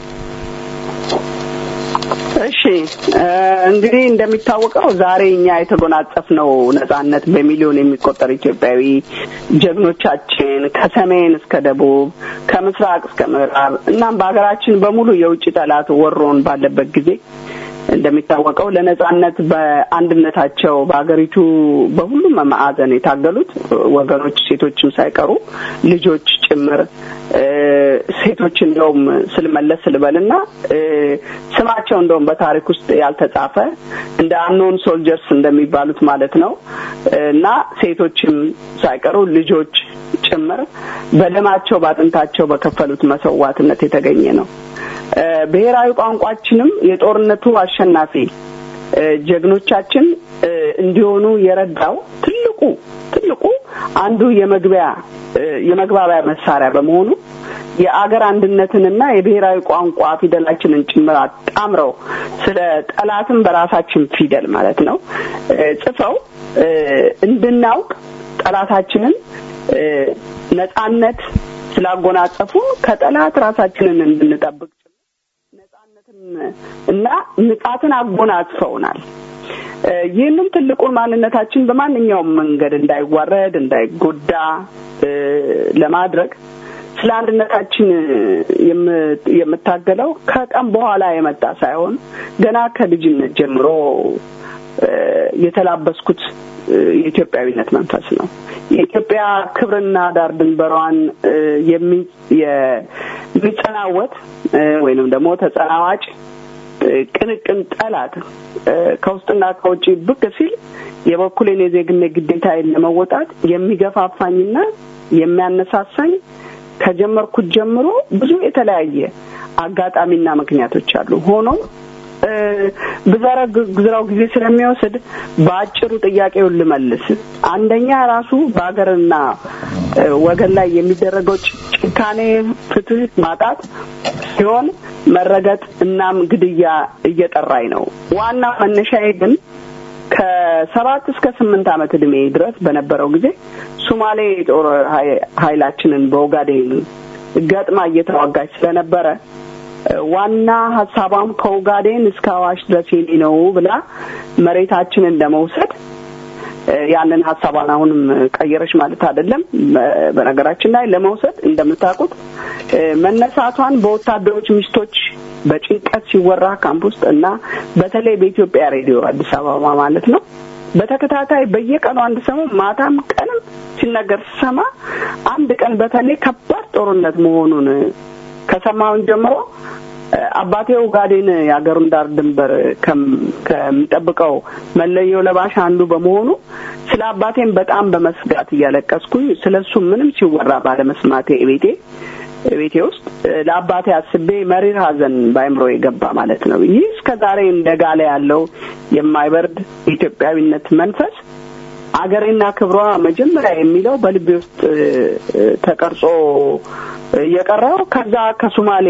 እሺ እንግዲህ እንደሚታወቀው ዛሬ እኛ የተጎናጸፍነው ነጻነት በሚሊዮን የሚቆጠር ኢትዮጵያዊ ጀግኖቻችን ከሰሜን እስከ ደቡብ ከምስራቅ እስከ ምዕራብ እናም በሀገራችን በሙሉ የውጭ ጠላት ወሮን ባለበት ጊዜ እንደሚታወቀው ለነጻነት በአንድነታቸው በሀገሪቱ በሁሉም ማዕዘን የታገሉት ወገኖች ሴቶችም ሳይቀሩ ልጆች ጭምር ሴቶች እንደውም ስልመለስ ስልበልና ስማቸው እንደውም በታሪክ ውስጥ ያልተጻፈ እንደ አኖን ሶልጀርስ እንደሚባሉት ማለት ነው እና ሴቶችም ሳይቀሩ ልጆች ጭምር በደማቸው በአጥንታቸው በከፈሉት መስዋዕትነት የተገኘ ነው። ብሔራዊ ቋንቋችንም የጦርነቱ አሸናፊ ጀግኖቻችን እንዲሆኑ የረዳው ትልቁ ትልቁ አንዱ የመግቢያ የመግባቢያ መሳሪያ በመሆኑ የአገር አንድነትንና የብሔራዊ ቋንቋ ፊደላችንን ጭምር አጣምረው ስለ ጠላትም በራሳችን ፊደል ማለት ነው ጽፈው እንድናውቅ ጠላታችንን ነጻነት ስላጎናጸፉ ከጠላት ራሳችንን እንድንጠብቅ ነጻነትን እና ንቃትን አጎናጽፈውናል። ይህንም ትልቁን ማንነታችን በማንኛውም መንገድ እንዳይዋረድ እንዳይጎዳ ለማድረግ ስለ አንድነታችን የምታገለው ከቀን በኋላ የመጣ ሳይሆን ገና ከልጅነት ጀምሮ የተላበስኩት የኢትዮጵያዊነት መንፈስ ነው። የኢትዮጵያ ክብርና ዳር ድንበሯን የሚጸናወት ወይንም ደግሞ ተጸናዋጭ ቅንቅን ጠላት ከውስጥና ከውጭ ብቅ ሲል የበኩሌን የዜግነት ግዴታዬን ለመወጣት የሚገፋፋኝና የሚያነሳሳኝ ከጀመርኩት ጀምሮ ብዙ የተለያየ አጋጣሚና ምክንያቶች አሉ። ሆኖም ብዘረግዝረው ጊዜ ስለሚወስድ በአጭሩ ጥያቄውን ልመልስ። አንደኛ ራሱ በሀገርና ወገን ላይ የሚደረገው ጭካኔ፣ ፍትህ ማጣት ሲሆን መረገጥ እናም ግድያ እየጠራኝ ነው። ዋና መነሻዬ ግን ከሰባት እስከ ስምንት ዓመት እድሜ ድረስ በነበረው ጊዜ ሱማሌ የጦር ኃይላችንን በኦጋዴን ገጥማ እየተዋጋች ስለነበረ ዋና ሀሳቧም ከኦጋዴን እስከ አዋሽ ድረስ የኔ ነው ብላ መሬታችንን ለመውሰድ ያንን ሀሳቧን አሁንም ቀየረች ማለት አይደለም። በነገራችን ላይ ለመውሰድ እንደምታውቁት መነሳቷን በወታደሮች ሚስቶች በጭንቀት ሲወራ ካምፕ ውስጥ እና በተለይ በኢትዮጵያ ሬዲዮ አዲስ አበባ ማለት ነው በተከታታይ በየቀኑ አንድ ሰሞን ማታም ቀንም ሲነገር ስሰማ አንድ ቀን በተለይ ከባድ ጦርነት መሆኑን ከሰማውን ጀምሮ አባቴ ኡጋዴን የሀገሩን ዳር ድንበር ከሚጠብቀው መለዮ ለባሽ አንዱ በመሆኑ ስለ አባቴም በጣም በመስጋት እያለቀስኩኝ ስለ እሱ ምንም ሲወራ ባለመስማቴ ቤቴ ቤቴ ውስጥ ለአባቴ አስቤ መሪር ሐዘን በአይምሮ የገባ ማለት ነው። ይህ እስከ ዛሬ እንደ ጋለ ያለው የማይበርድ የኢትዮጵያዊነት መንፈስ አገሬና ክብሯ መጀመሪያ የሚለው በልቤ ውስጥ ተቀርጾ የቀረው ከዛ ከሱማሌ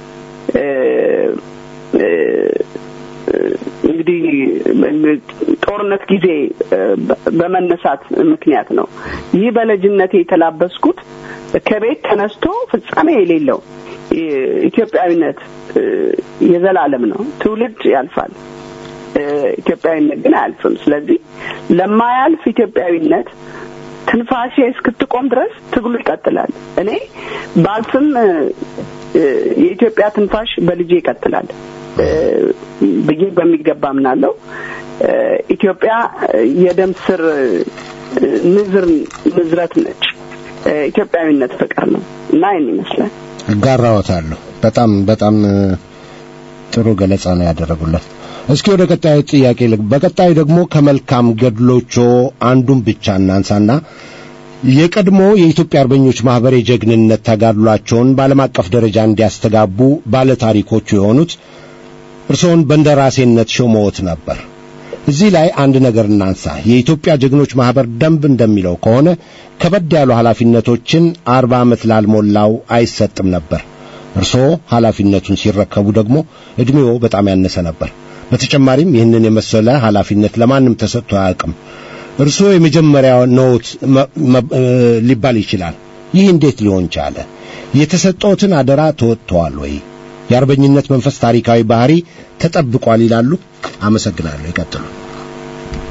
እንግዲህ ጦርነት ጊዜ በመነሳት ምክንያት ነው። ይህ በልጅነቴ የተላበስኩት ከቤት ተነስቶ ፍጻሜ የሌለው ኢትዮጵያዊነት የዘላለም ነው። ትውልድ ያልፋል፣ ኢትዮጵያዊነት ግን አያልፍም። ስለዚህ ለማያልፍ ኢትዮጵያዊነት ትንፋሼ እስክትቆም ድረስ ትግሉ ይቀጥላል። እኔ ባልፍም የኢትዮጵያ ትንፋሽ በልጄ ይቀጥላል ብዬ በሚገባ ምናለው። ኢትዮጵያ የደም ስር ንዝር ንዝረት ነች። ኢትዮጵያዊነት ፍቅር ነው እና ይህን ይመስላል። እጋራዎታለሁ። በጣም በጣም ጥሩ ገለጻ ነው ያደረጉለት። እስኪ ወደ ቀጣዩ ጥያቄ ልግ በቀጣዩ ደግሞ ከመልካም ገድሎቾ አንዱን ብቻ እናንሳና የቀድሞ የኢትዮጵያ አርበኞች ማህበር የጀግንነት ተጋድሏቸውን በዓለም አቀፍ ደረጃ እንዲያስተጋቡ ባለታሪኮቹ የሆኑት እርስዎን በእንደራሴነት ሾመዎት ነበር። እዚህ ላይ አንድ ነገር እናንሳ። የኢትዮጵያ ጀግኖች ማህበር ደንብ እንደሚለው ከሆነ ከበድ ያሉ ኃላፊነቶችን አርባ ዓመት ላልሞላው አይሰጥም ነበር። እርስዎ ኃላፊነቱን ሲረከቡ ደግሞ ዕድሜዎ በጣም ያነሰ ነበር። በተጨማሪም ይህንን የመሰለ ኃላፊነት ለማንም ተሰጥቶ አያውቅም። እርስዎ የመጀመሪያው ነዎት ሊባል ይችላል። ይህ እንዴት ሊሆን ቻለ? የተሰጠዎትን አደራ ተወጥተዋል ወይ? የአርበኝነት መንፈስ ታሪካዊ ባህሪ ተጠብቋል ይላሉ? አመሰግናለሁ። ይቀጥሉ።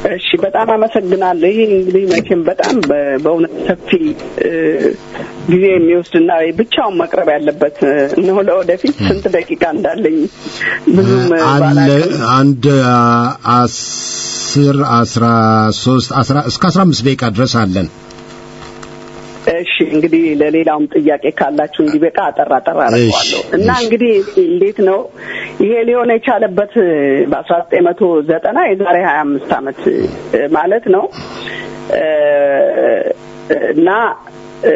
እሺ በጣም አመሰግናለሁ። ይህ እንግዲህ መቼም በጣም በ- በእውነት ሰፊ እ፣ ጊዜ የሚወስድና ብቻውን መቅረብ ያለበት እ፣ ነው። ለወደፊት ስንት ደቂቃ እንዳለኝ ብዙም እ፣ አለ ባላውቅም አንድ አ፣ አስር አስራ ሶስት አስራ እስከ አስራ አምስት ደቂቃ ድረስ አለን። እሺ እንግዲህ ለሌላውም ጥያቄ ካላችሁ እንዲበቃ አጠራ አጠራ አደርገዋለሁ እሺ፣ እና እሺ። እንግዲህ እንዴት ነው ይሄ ሊሆን የቻለበት በአስራ ዘጠኝ መቶ ዘጠና የዛሬ ሀያ አምስት አመት እ፣ ማለት ነው እ፣ እና እ፣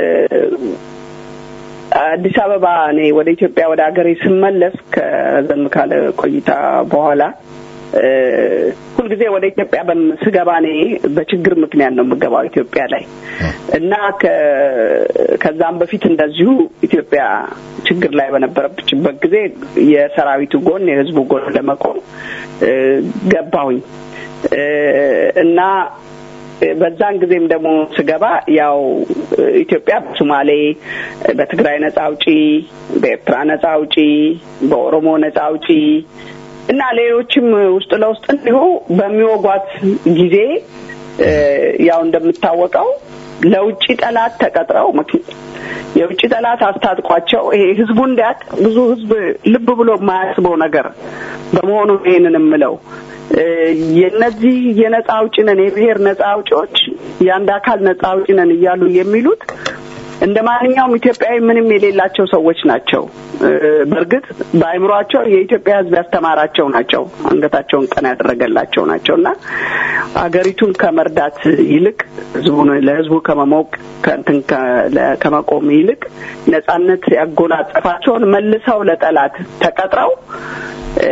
አዲስ አበባ እኔ ወደ ኢትዮጵያ ወደ ሀገሬ ስመለስ ከዘም ካለ ቆይታ በኋላ እ፣ ሁልጊዜ ወደ ኢትዮጵያ በም- ስገባ እኔ በችግር ምክንያት ነው የምገባው ኢትዮጵያ ላይ እና ከ- ከዛም በፊት እንደዚሁ ኢትዮጵያ ችግር ላይ በነበረችበት ጊዜ የሰራዊቱ ጎን የህዝቡ ጎን ለመቆም እ፣ ገባሁኝ እ፣ እና በዛን ጊዜም ደግሞ ስገባ ያው ኢትዮጵያ በሶማሌ፣ በትግራይ ነጻ አውጪ፣ በኤርትራ ነጻ አውጪ፣ በኦሮሞ ነጻ አውጪ እና ሌሎችም ውስጥ ለውስጥ እንዲሁ በሚወጓት ጊዜ እ፣ ያው እንደምታወቀው ለውጭ ጠላት ተቀጥረው ምክ- የውጭ ጠላት አስታጥቋቸው ይሄ ህዝቡ እንዲያውቅ ብዙ ህዝብ ልብ ብሎ የማያስበው ነገር በመሆኑ ይሄንን የምለው እ፣ የነዚህ የነጻ አውጪ ነን የብሔር ነጻ አውጪዎች የአንድ አካል ነጻ አውጪ ነን እያሉ የሚሉት እንደ ማንኛውም ኢትዮጵያዊ ምንም የሌላቸው ሰዎች ናቸው። እ፣ በእርግጥ በአእምሯቸው የኢትዮጵያ ሕዝብ ያስተማራቸው ናቸው። አንገታቸውን ቀና ያደረገላቸው ናቸው እና አገሪቱን ከመርዳት ይልቅ ህዝቡን ለህዝቡ ከመሞቅ ከእንትን ከ- ለ- ከመቆም ይልቅ ነጻነት ያጎናጸፋቸውን መልሰው ለጠላት ተቀጥረው እ፣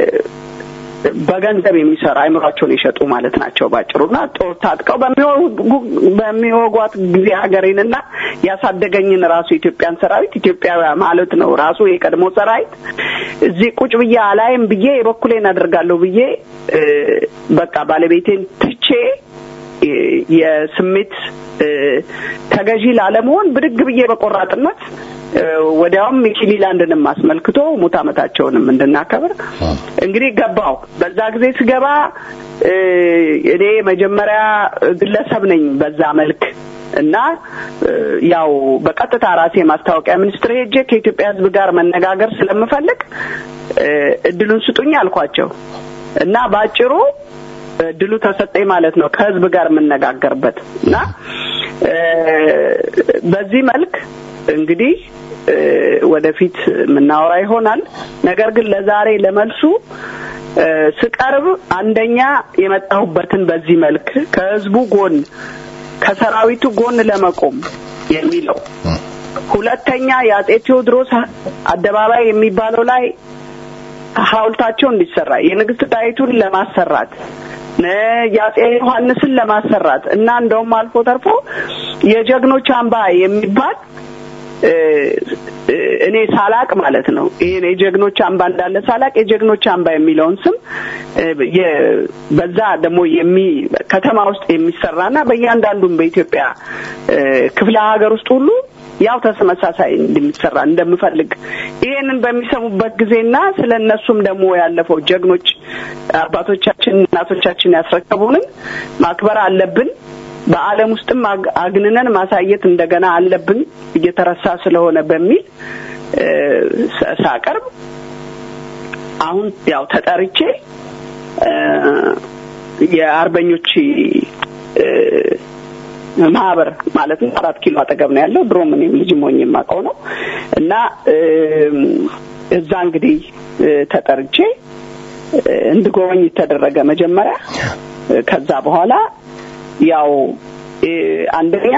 በገንዘብ የሚሰራ አይምሯቸውን የሸጡ ማለት ናቸው ባጭሩና ጦር ታጥቀው በሚወጉ- በሚወጓት ጊዜ ሀገሬንና ያሳደገኝን ራሱ የኢትዮጵያን ሰራዊት ኢትዮጵያዊ ማለት ነው ራሱ የቀድሞ ሰራዊት እዚህ ቁጭ ብዬ አላይም ብዬ የበኩሌን አደርጋለሁ ብዬ እ፣ በቃ ባለቤቴን ትቼ እ፣ የስሜት እ፣ ተገዢ ላለመሆን ብድግ ብዬ በቆራጥነት እ፣ ወዲያውም ሚኪሊላንድንም አስመልክቶ ሙት ዓመታቸውንም እንድናከብር እንግዲህ ገባው። በዛ ጊዜ ስገባ እ፣ እኔ መጀመሪያ ግለሰብ ነኝ በዛ መልክ እና እ፣ ያው በቀጥታ ራሴ ማስታወቂያ ሚኒስትር ሄጄ ከኢትዮጵያ ሕዝብ ጋር መነጋገር ስለምፈልግ እ፣ እድሉን ስጡኝ አልኳቸው እና በአጭሩ እድሉ ተሰጠኝ ማለት ነው ከህዝብ ጋር የምነጋገርበት እና እ፣ በዚህ መልክ እንግዲህ እ፣ ወደፊት የምናወራ ይሆናል። ነገር ግን ለዛሬ ለመልሱ እ፣ ስቀርብ አንደኛ የመጣሁበትን በዚህ መልክ ከህዝቡ ጎን ከሰራዊቱ ጎን ለመቆም የሚለው ሁለተኛ የአጼ ቴዎድሮስ አደባባይ የሚባለው ላይ ሐውልታቸው እንዲሰራ የንግስት ጣይቱን ለማሰራት ነ የአጼ ዮሐንስን ለማሰራት እና እንደውም አልፎ ተርፎ የጀግኖች አምባ የሚባል እ፣ እ፣ እኔ ሳላቅ ማለት ነው ይሄን የጀግኖች አምባ እንዳለ ሳላቅ የጀግኖች አምባ የሚለውን ስም እ፣ የ- በዛ ደግሞ የሚ ከተማ ውስጥ የሚሰራና በእያንዳንዱም በኢትዮጵያ እ፣ ክፍለ ሀገር ውስጥ ሁሉ ያው ተመሳሳይ እንደሚሰራ እንደምፈልግ ይሄንን በሚሰሙበት ጊዜና ስለ እነሱም ደግሞ ያለፈው ጀግኖች አባቶቻችን እናቶቻችን ያስረከቡንን ማክበር አለብን። በዓለም ውስጥም አግ- አግንነን ማሳየት እንደገና አለብን እየተረሳ ስለሆነ በሚል እ፣ ሳ- ሳቀርብ አሁን ያው ተጠርቼ እ፣ የአርበኞች እ፣ ማህበር ማለት ነው አራት ኪሎ አጠገብ ነው ያለው። ድሮም እኔም ልጅ ሞኝ የማውቀው ነው እና እም፣ እዛ እንግዲህ እ፣ ተጠርቼ እ፣ እንድጎበኝ ተደረገ መጀመሪያ። እ፣ ከዛ በኋላ ያው እ፣ አንደኛ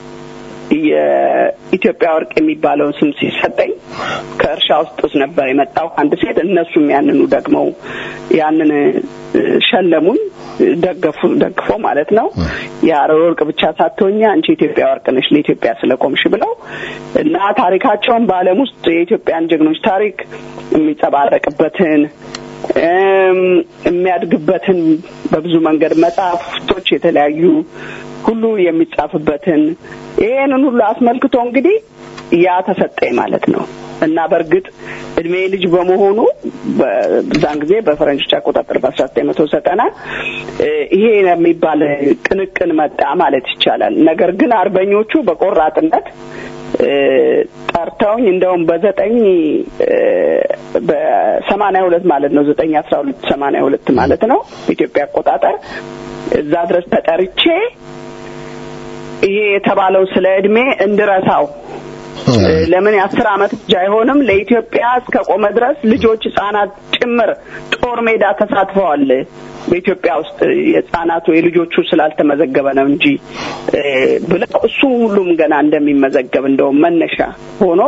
የኢትዮጵያ ወርቅ የሚባለውን ስም ሲሰጠኝ ከእርሻ ውስጥ ነበር የመጣው አንድ ሴት። እነሱም ያንኑ ደግመው ያንን እ፣ ሸለሙኝ፣ ደገፉ ደግፎ ማለት ነው። የሀረር ወርቅ ብቻ ሳትሆኛ አንቺ የኢትዮጵያ ወርቅ ነሽ ለኢትዮጵያ ስለቆምሽ ብለው እና ታሪካቸውን በዓለም ውስጥ የኢትዮጵያን ጀግኖች ታሪክ የሚንጸባረቅበትን እም፣ የሚያድግበትን በብዙ መንገድ መጽሐፍቶች የተለያዩ ሁሉ የሚጻፍበትን ይሄንን ሁሉ አስመልክቶ እንግዲህ ያ ተሰጠኝ ማለት ነው እና በእርግጥ እድሜ ልጅ በመሆኑ በዛን ጊዜ በፈረንጆች አቆጣጠር በአስራ ዘጠኝ መቶ ዘጠና ይሄ የሚባል ቅንቅን መጣ ማለት ይቻላል። ነገር ግን አርበኞቹ በቆራጥነት ጠርተውኝ እንደውም በዘጠኝ በሰማንያ ሁለት ማለት ነው ዘጠኝ አስራ ሁለት ሰማንያ ሁለት ማለት ነው ኢትዮጵያ አቆጣጠር እዛ ድረስ ተጠርቼ ይሄ የተባለው ስለ እድሜ እንድረሳው ለምን የአስር አመት ልጅ አይሆንም ለኢትዮጵያ እስከ ቆመ ድረስ ልጆች ህጻናት ጭምር ጦር ሜዳ ተሳትፈዋል በኢትዮጵያ ውስጥ የህጻናቱ የልጆቹ ስላልተመዘገበ ነው እንጂ ብለው እሱ ሁሉም ገና እንደሚመዘገብ እንደውም መነሻ ሆኖ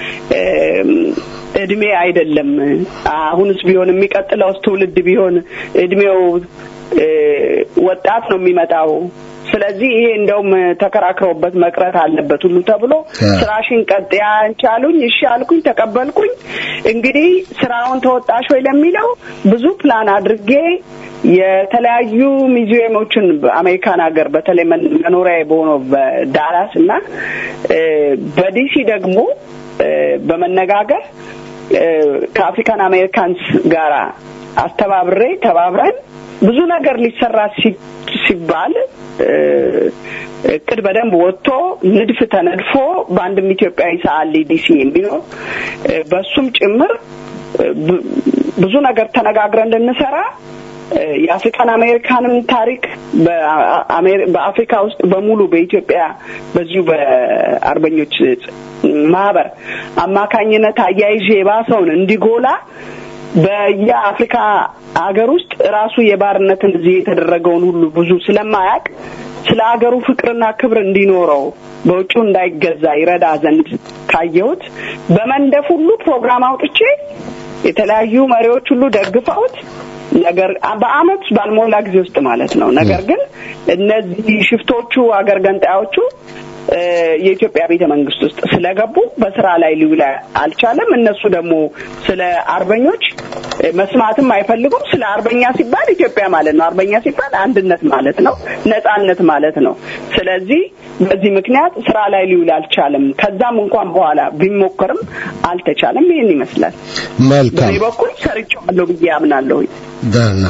እድሜ አይደለም አሁንስ ቢሆን የሚቀጥለውስ ትውልድ ቢሆን እድሜው ወጣት ነው የሚመጣው ስለዚህ ይሄ እንደውም ተከራክረውበት መቅረት አለበት ሁሉ ተብሎ ስራሽን ቀጥ ያንቻሉኝ እሺ አልኩኝ ተቀበልኩኝ እንግዲህ ስራውን ተወጣሽ ወይ ለሚለው ብዙ ፕላን አድርጌ የተለያዩ ሚዚየሞችን በአሜሪካን ሀገር በተለይ መኖሪያ በሆነው በዳላስ እና በዲሲ ደግሞ በመነጋገር ከአፍሪካን አሜሪካንስ ጋራ አስተባብሬ ተባብረን ብዙ ነገር ሊሰራ ሲባል እቅድ በደንብ ወጥቶ ንድፍ ተነድፎ በአንድም ኢትዮጵያዊ ሰዓሊ ዲሲ የሚኖር በሱም ጭምር ብዙ ነገር ተነጋግረን እንድንሰራ የአፍሪካን አሜሪካንም ታሪክ በአፍሪካ ውስጥ በሙሉ በኢትዮጵያ በዚሁ በአርበኞች ማህበር አማካኝነት አያይዤ የባሰውን እንዲጎላ በየአፍሪካ ሀገር ውስጥ ራሱ የባርነትን እዚህ የተደረገውን ሁሉ ብዙ ስለማያውቅ ስለ ሀገሩ ፍቅርና ክብር እንዲኖረው በውጭው እንዳይገዛ ይረዳ ዘንድ ካየሁት በመንደፍ ሁሉ ፕሮግራም አውጥቼ የተለያዩ መሪዎች ሁሉ ደግፈውት ነገር በአመት ባልሞላ ጊዜ ውስጥ ማለት ነው። ነገር ግን እነዚህ ሽፍቶቹ አገር ገንጣዮቹ የኢትዮጵያ ቤተ መንግስት ውስጥ ስለገቡ በስራ ላይ ሊውል አልቻለም። እነሱ ደግሞ ስለ አርበኞች መስማትም አይፈልጉም። ስለ አርበኛ ሲባል ኢትዮጵያ ማለት ነው። አርበኛ ሲባል አንድነት ማለት ነው፣ ነጻነት ማለት ነው። ስለዚህ በዚህ ምክንያት ስራ ላይ ሊውል አልቻለም። ከዛም እንኳን በኋላ ቢሞከርም አልተቻለም። ይህን ይመስላል። መልካም በእኔ በኩል ሰርቼዋለሁ ብዬ አምናለሁ። ደህና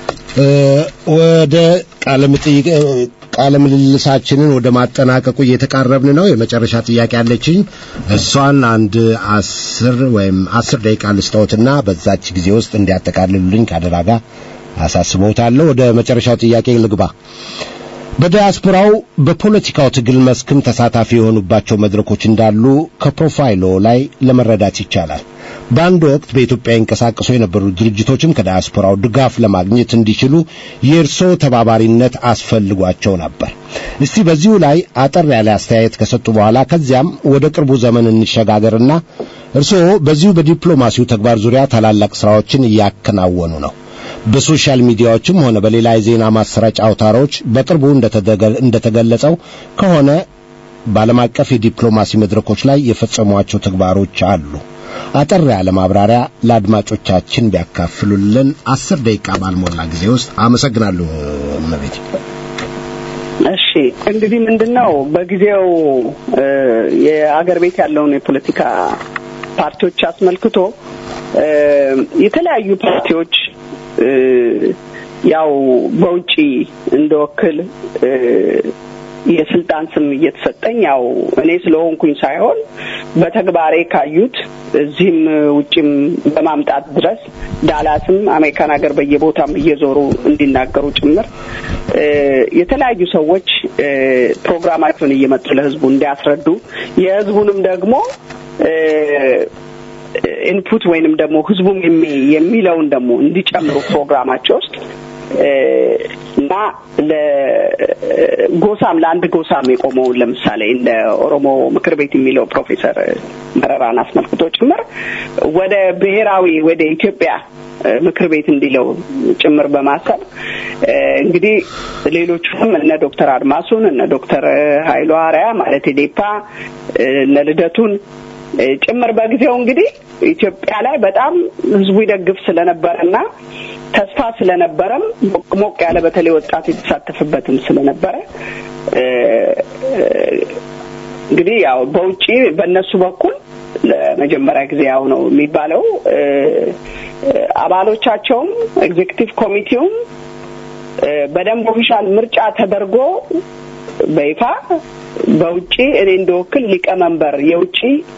ወደ ቃለ መጠይቅ ቃለ ምልልሳችንን ወደ ማጠናቀቁ እየተቃረብን ነው። የመጨረሻ ጥያቄ አለችኝ። እሷን አንድ አስር ወይም አስር ደቂቃ ልስጠውትና በዛች ጊዜ ውስጥ እንዲያጠቃልሉልኝ ከአደራ ጋር አሳስበውታለሁ። ወደ መጨረሻው ጥያቄ ልግባ። በዲያስፖራው በፖለቲካው ትግል መስክም ተሳታፊ የሆኑባቸው መድረኮች እንዳሉ ከፕሮፋይሎ ላይ ለመረዳት ይቻላል። በአንድ ወቅት በኢትዮጵያ ይንቀሳቀሱ የነበሩ ድርጅቶችም ከዲያስፖራው ድጋፍ ለማግኘት እንዲችሉ የእርስዎ ተባባሪነት አስፈልጓቸው ነበር። እስቲ በዚሁ ላይ አጠር ያለ አስተያየት ከሰጡ በኋላ ከዚያም ወደ ቅርቡ ዘመን እንሸጋገርና እርስዎ በዚሁ በዲፕሎማሲው ተግባር ዙሪያ ታላላቅ ስራዎችን እያከናወኑ ነው። በሶሻል ሚዲያዎችም ሆነ በሌላ የዜና ማሰራጫ አውታሮች በቅርቡ እንደተገለጸው ከሆነ በዓለም አቀፍ የዲፕሎማሲ መድረኮች ላይ የፈጸሟቸው ተግባሮች አሉ። አጠር ያለ ማብራሪያ ለአድማጮቻችን ቢያካፍሉልን አስር ደቂቃ ባልሞላ ጊዜ ውስጥ አመሰግናለሁ። እመቤት እሺ እንግዲህ ምንድነው በጊዜው የአገር ቤት ያለውን የፖለቲካ ፓርቲዎች አስመልክቶ የተለያዩ ፓርቲዎች ያው በውጪ እንደወክል የስልጣን ስም እየተሰጠኝ ያው እኔ ስለሆንኩኝ ሳይሆን በተግባሬ ካዩት እዚህም ውጭም በማምጣት ድረስ ዳላስም አሜሪካን ሀገር በየቦታም እየዞሩ እንዲናገሩ ጭምር የተለያዩ ሰዎች ፕሮግራማቸውን እየመጡ ለህዝቡ እንዲያስረዱ የህዝቡንም ደግሞ ኢንፑት ወይንም ደግሞ ህዝቡም የሚለውን ደግሞ እንዲጨምሩ ፕሮግራማቸው ውስጥ እና ለጎሳም ለአንድ ጎሳም የቆመውን ለምሳሌ እንደ ኦሮሞ ምክር ቤት የሚለው ፕሮፌሰር መረራን አስመልክቶ ጭምር ወደ ብሔራዊ ወደ ኢትዮጵያ ምክር ቤት እንዲለው ጭምር በማሰብ እንግዲህ ሌሎቹም እነ ዶክተር አድማሱን እነ ዶክተር ሀይሉ አርያ ማለት ዴፓ እነ ልደቱን ጭምር በጊዜው እንግዲህ ኢትዮጵያ ላይ በጣም ህዝቡ ይደግፍ ስለነበረና ተስፋ ስለነበረም ሞቅ ያለ በተለይ ወጣት የተሳተፈበትም ስለነበረ እንግዲህ ያው በውጪ በእነሱ በኩል ለመጀመሪያ ጊዜ ያው ነው የሚባለው አባሎቻቸውም ኤግዜክቲቭ ኮሚቴውም በደንብ ኦፊሻል ምርጫ ተደርጎ በይፋ በውጪ እኔ እንደወክል ሊቀመንበር የውጪ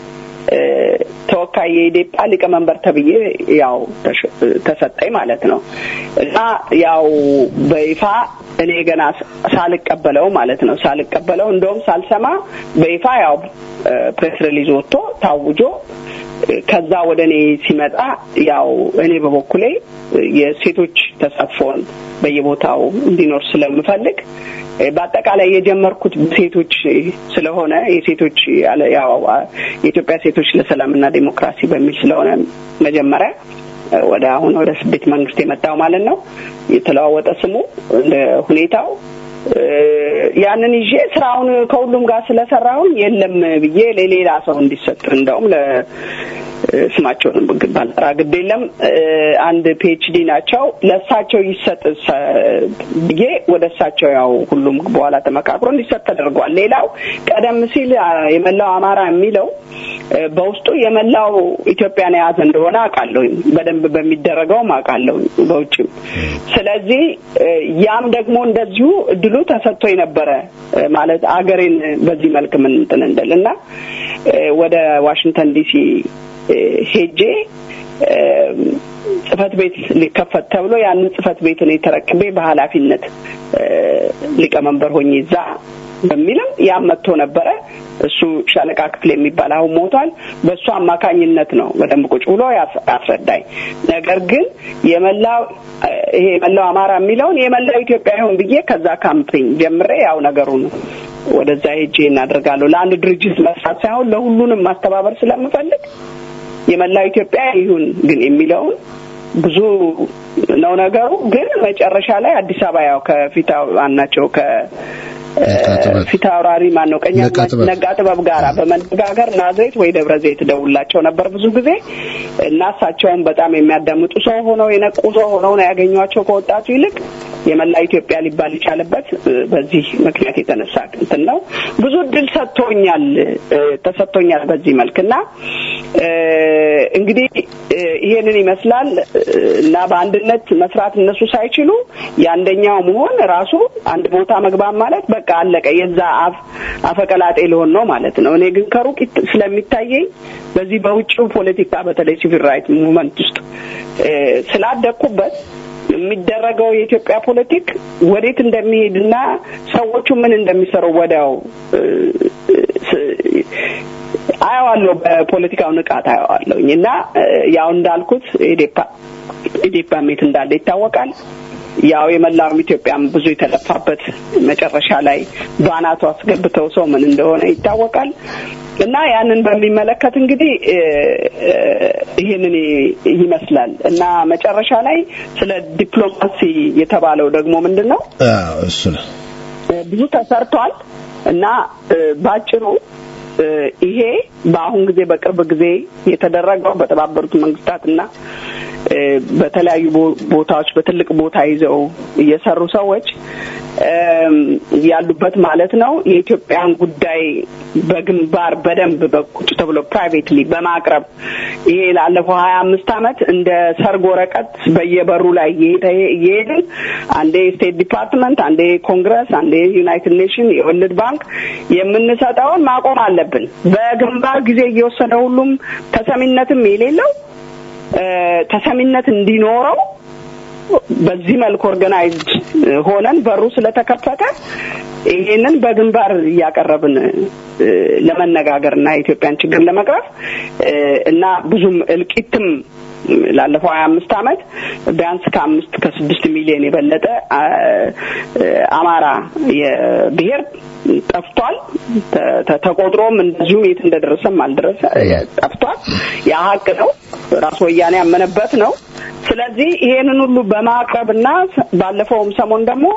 ተወካይ የኢዴፓ ሊቀመንበር ተብዬ ያው ተሰጠኝ ማለት ነው እና ያው በይፋ እኔ ገና ሳልቀበለው ማለት ነው ሳልቀበለው እንደውም ሳልሰማ በይፋ ያው ፕሬስ ሪሊዝ ወጥቶ ታውጆ ከዛ ወደ እኔ ሲመጣ ያው እኔ በበኩሌ የሴቶች ተሳትፎን በየቦታው እንዲኖር ስለምፈልግ በአጠቃላይ የጀመርኩት ሴቶች ስለሆነ የሴቶች ያው የኢትዮጵያ ሴቶች ለሰላምና ዴሞክራሲ በሚል ስለሆነ መጀመሪያ ወደ አሁን ወደ ስቤት መንግስት የመጣው ማለት ነው የተለዋወጠ ስሙ እንደ ሁኔታው ያንን ይዤ ስራውን ከሁሉም ጋር ስለሰራውን የለም ብዬ ለሌላ ሰው እንዲሰጥ እንደውም ስማቸውን ባልጠራ ግድ የለም አንድ ፒኤችዲ ናቸው ለእሳቸው ይሰጥ ብዬ ወደ እሳቸው ያው ሁሉም በኋላ ተመካክሮ እንዲሰጥ ተደርጓል ሌላው ቀደም ሲል የመላው አማራ የሚለው በውስጡ የመላው ኢትዮጵያን የያዘ እንደሆነ አውቃለሁኝ በደንብ በሚደረገውም አውቃለሁኝ በውጭም ስለዚህ ያም ደግሞ እንደዚሁ እድሉ ተሰጥቶ የነበረ ማለት አገሬን በዚህ መልክ ምን እንትን እንደል እና ወደ ዋሽንግተን ዲሲ ሄጄ ጽህፈት ቤት ሊከፈት ተብሎ ያንን ጽህፈት ቤት እኔ ተረክቤ በኃላፊነት ሊቀመንበር ሆኜ እዛ በሚልም ያም መጥቶ ነበረ እሱ ሻለቃ ክፍል የሚባል አሁን ሞቷል በእሱ አማካኝነት ነው በደንብ ቁጭ ብሎ ያስረዳኝ ነገር ግን የመላው ይሄ የመላው አማራ የሚለውን የመላው ኢትዮጵያ ይሁን ብዬ ከዛ ካምፔኝ ጀምሬ ያው ነገሩን ወደዛ ሄጄ እናደርጋለሁ ለአንድ ድርጅት መስራት ሳይሆን ለሁሉንም ማስተባበር ስለምፈልግ የመላው ኢትዮጵያ ይሁን ግን የሚለውን ብዙ ነው ነገሩ ግን መጨረሻ ላይ አዲስ አበባ ያው ከፊት ናቸው ከ ፊት አውራሪ ማን ነው ቀኛ ነጋ ጥበብ ጋራ በመነጋገር ናዝሬት ወይ ደብረ ዘይት ደውላቸው ነበር ብዙ ጊዜ እና እሳቸውን በጣም የሚያዳምጡ ሰው ሆነው የነቁ ሰው ሆነው ነው ያገኟቸው ከወጣቱ ይልቅ የመላ ኢትዮጵያ ሊባል የቻለበት በዚህ ምክንያት የተነሳ እንትን ነው ብዙ እድል ሰጥቶኛል ተሰጥቶኛል በዚህ መልክ እና እንግዲህ ይሄንን ይመስላል እና በአንድነት መስራት እነሱ ሳይችሉ የአንደኛው መሆን ራሱ አንድ ቦታ መግባት ማለት በቃ አለቀ የዛ አፍ አፈቀላጤ ሊሆን ነው ማለት ነው እኔ ግን ከሩቅ ስለሚታየኝ በዚህ በውጭው ፖለቲካ በተለይ ሲቪል ራይት ሙቭመንት ውስጥ ስላደግኩበት የሚደረገው የኢትዮጵያ ፖለቲክ ወዴት እንደሚሄድና ሰዎቹ ምን እንደሚሰሩ ወዲያው አየዋለሁ በፖለቲካው ንቃት አየዋለሁኝ እና ያው እንዳልኩት ኢዴፓ ኢዴፓ ሜት እንዳለ ይታወቃል ያው የመላውም ኢትዮጵያም ብዙ የተለፋበት መጨረሻ ላይ በአናቱ አስገብተው ሰው ምን እንደሆነ ይታወቃል እና ያንን በሚመለከት እንግዲህ ይህንን ይመስላል እና መጨረሻ ላይ ስለ ዲፕሎማሲ የተባለው ደግሞ ምንድን ነው እሱ ነው ብዙ ተሰርቷል እና ባጭሩ ይሄ በአሁን ጊዜ በቅርብ ጊዜ የተደረገው በተባበሩት መንግስታትና በተለያዩ ቦታዎች በትልቅ ቦታ ይዘው እየሰሩ ሰዎች ያሉበት ማለት ነው የኢትዮጵያን ጉዳይ በግንባር በደንብ በቁጭ ተብሎ ፕራይቬትሊ በማቅረብ ይሄ ላለፈው ሀያ አምስት አመት እንደ ሰርግ ወረቀት በየበሩ ላይ እየሄድን አንዴ ስቴት ዲፓርትመንት፣ አንዴ ኮንግረስ፣ አንዴ ዩናይትድ ኔሽን፣ የወልድ ባንክ የምንሰጠውን ማቆም አለብን። በግንባር ጊዜ እየወሰደ ሁሉም ተሰሚነትም የሌለው ተሰሚነት እንዲኖረው በዚህ መልክ ኦርጋናይዝድ ሆነን በሩ ስለተከፈተ ይሄንን በግንባር እያቀረብን ለመነጋገር እና የኢትዮጵያን ችግር ለመቅረፍ እና ብዙም እልቂትም ላለፈው ሀያ አምስት አመት ቢያንስ ከአምስት ከስድስት ሚሊዮን የበለጠ አማራ የብሔር ጠፍቷል። ተቆጥሮም እንደዚሁ የት እንደደረሰም አልደረሰ ጠፍቷል። ያ ሀቅ ነው። ራስ ወያኔ ያመነበት ነው። ስለዚህ ይሄንን ሁሉ በማቅረብና ባለፈውም ሰሞን ደግሞ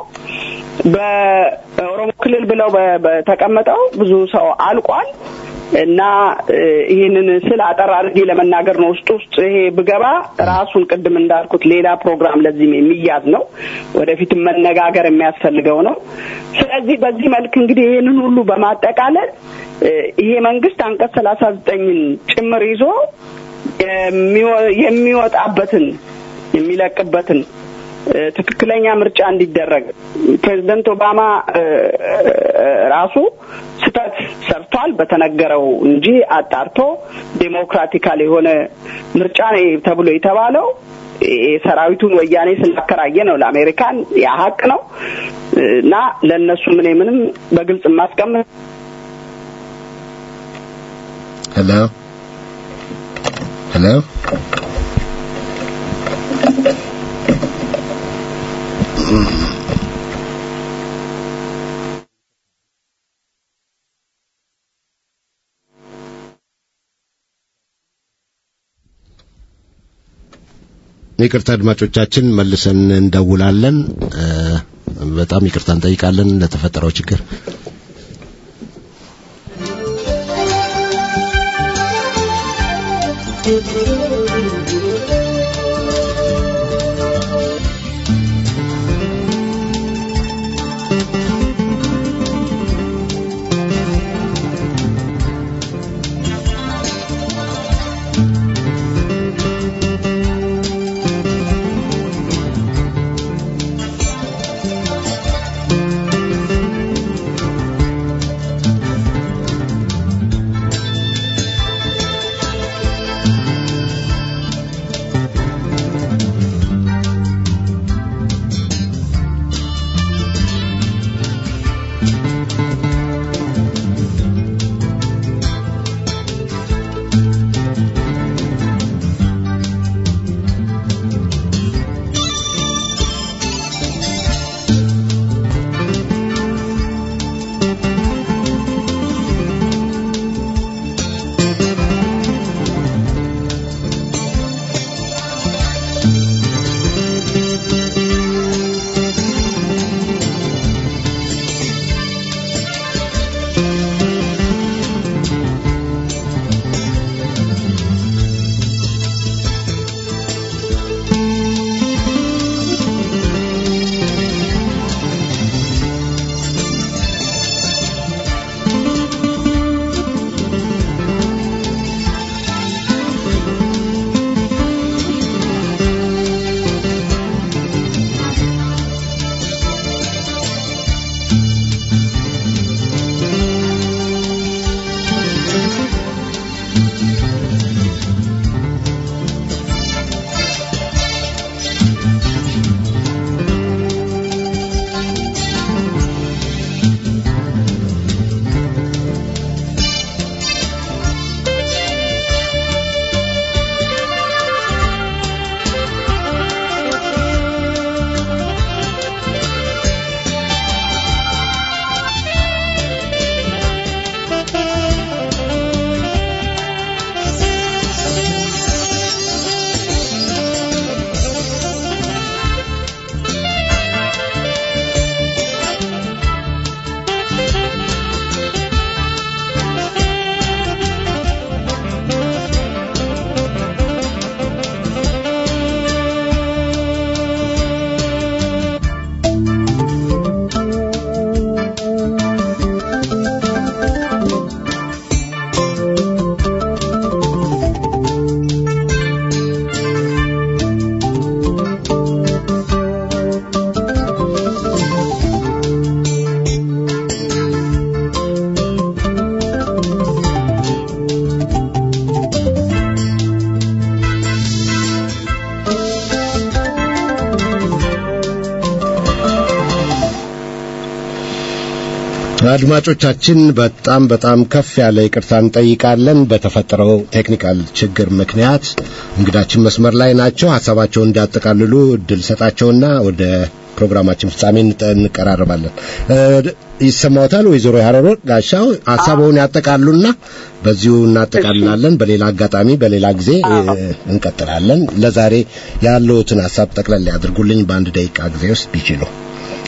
በኦሮሞ ክልል ብለው በተቀመጠው ብዙ ሰው አልቋል እና ይህንን ስል አጠር አድርጌ ለመናገር ነው። ውስጥ ውስጥ ይሄ ብገባ ራሱን ቅድም እንዳልኩት ሌላ ፕሮግራም ለዚህም የሚያዝ ነው። ወደፊትም መነጋገር የሚያስፈልገው ነው። ስለዚህ በዚህ መልክ እንግዲህ ይህንን ሁሉ በማጠቃለል እ፣ ይሄ መንግስት አንቀጽ ሰላሳ ዘጠኝን ጭምር ይዞ የሚወ- የሚወጣበትን የሚለቅበትን እ፣ ትክክለኛ ምርጫ እንዲደረግ ፕሬዚደንት ኦባማ እ፣ እ፣ ራሱ ስህተት ሰርቷል በተነገረው እንጂ አጣርቶ ዴሞክራቲካል የሆነ ምርጫ ነው ተብሎ የተባለው እ፣ ሰራዊቱን ወያኔ ስላከራየ ነው ለአሜሪካን ያ ሀቅ ነው እ፣ እና ለእነሱ ምን ምንም በግልጽ የማስቀምጥ ሄሎ ሄሎ ይቅርታ አድማጮቻችን መልሰን እንደውላለን እ፣ በጣም ይቅርታ እንጠይቃለን ለተፈጠረው ችግር አድማጮቻችን በጣም በጣም ከፍ ያለ ይቅርታ እንጠይቃለን። በተፈጠረው ቴክኒካል ችግር ምክንያት እንግዳችን መስመር ላይ ናቸው። ሀሳባቸውን እንዲያጠቃልሉ እድል ሰጣቸውና ወደ ፕሮግራማችን ፍጻሜ እንጠ- እንቀራረባለን። እ፣ ይሰማዎታል ወይዘሮ ያረሮ ጋሻው ሀሳቡን ያጠቃሉና በዚሁ እናጠቃልላለን። በሌላ አጋጣሚ በሌላ ጊዜ እ፣ እንቀጥላለን። ለዛሬ ያለውትን ሀሳብ ጠቅለል ያድርጉልኝ በአንድ ደቂቃ ጊዜ ውስጥ ቢችሉ።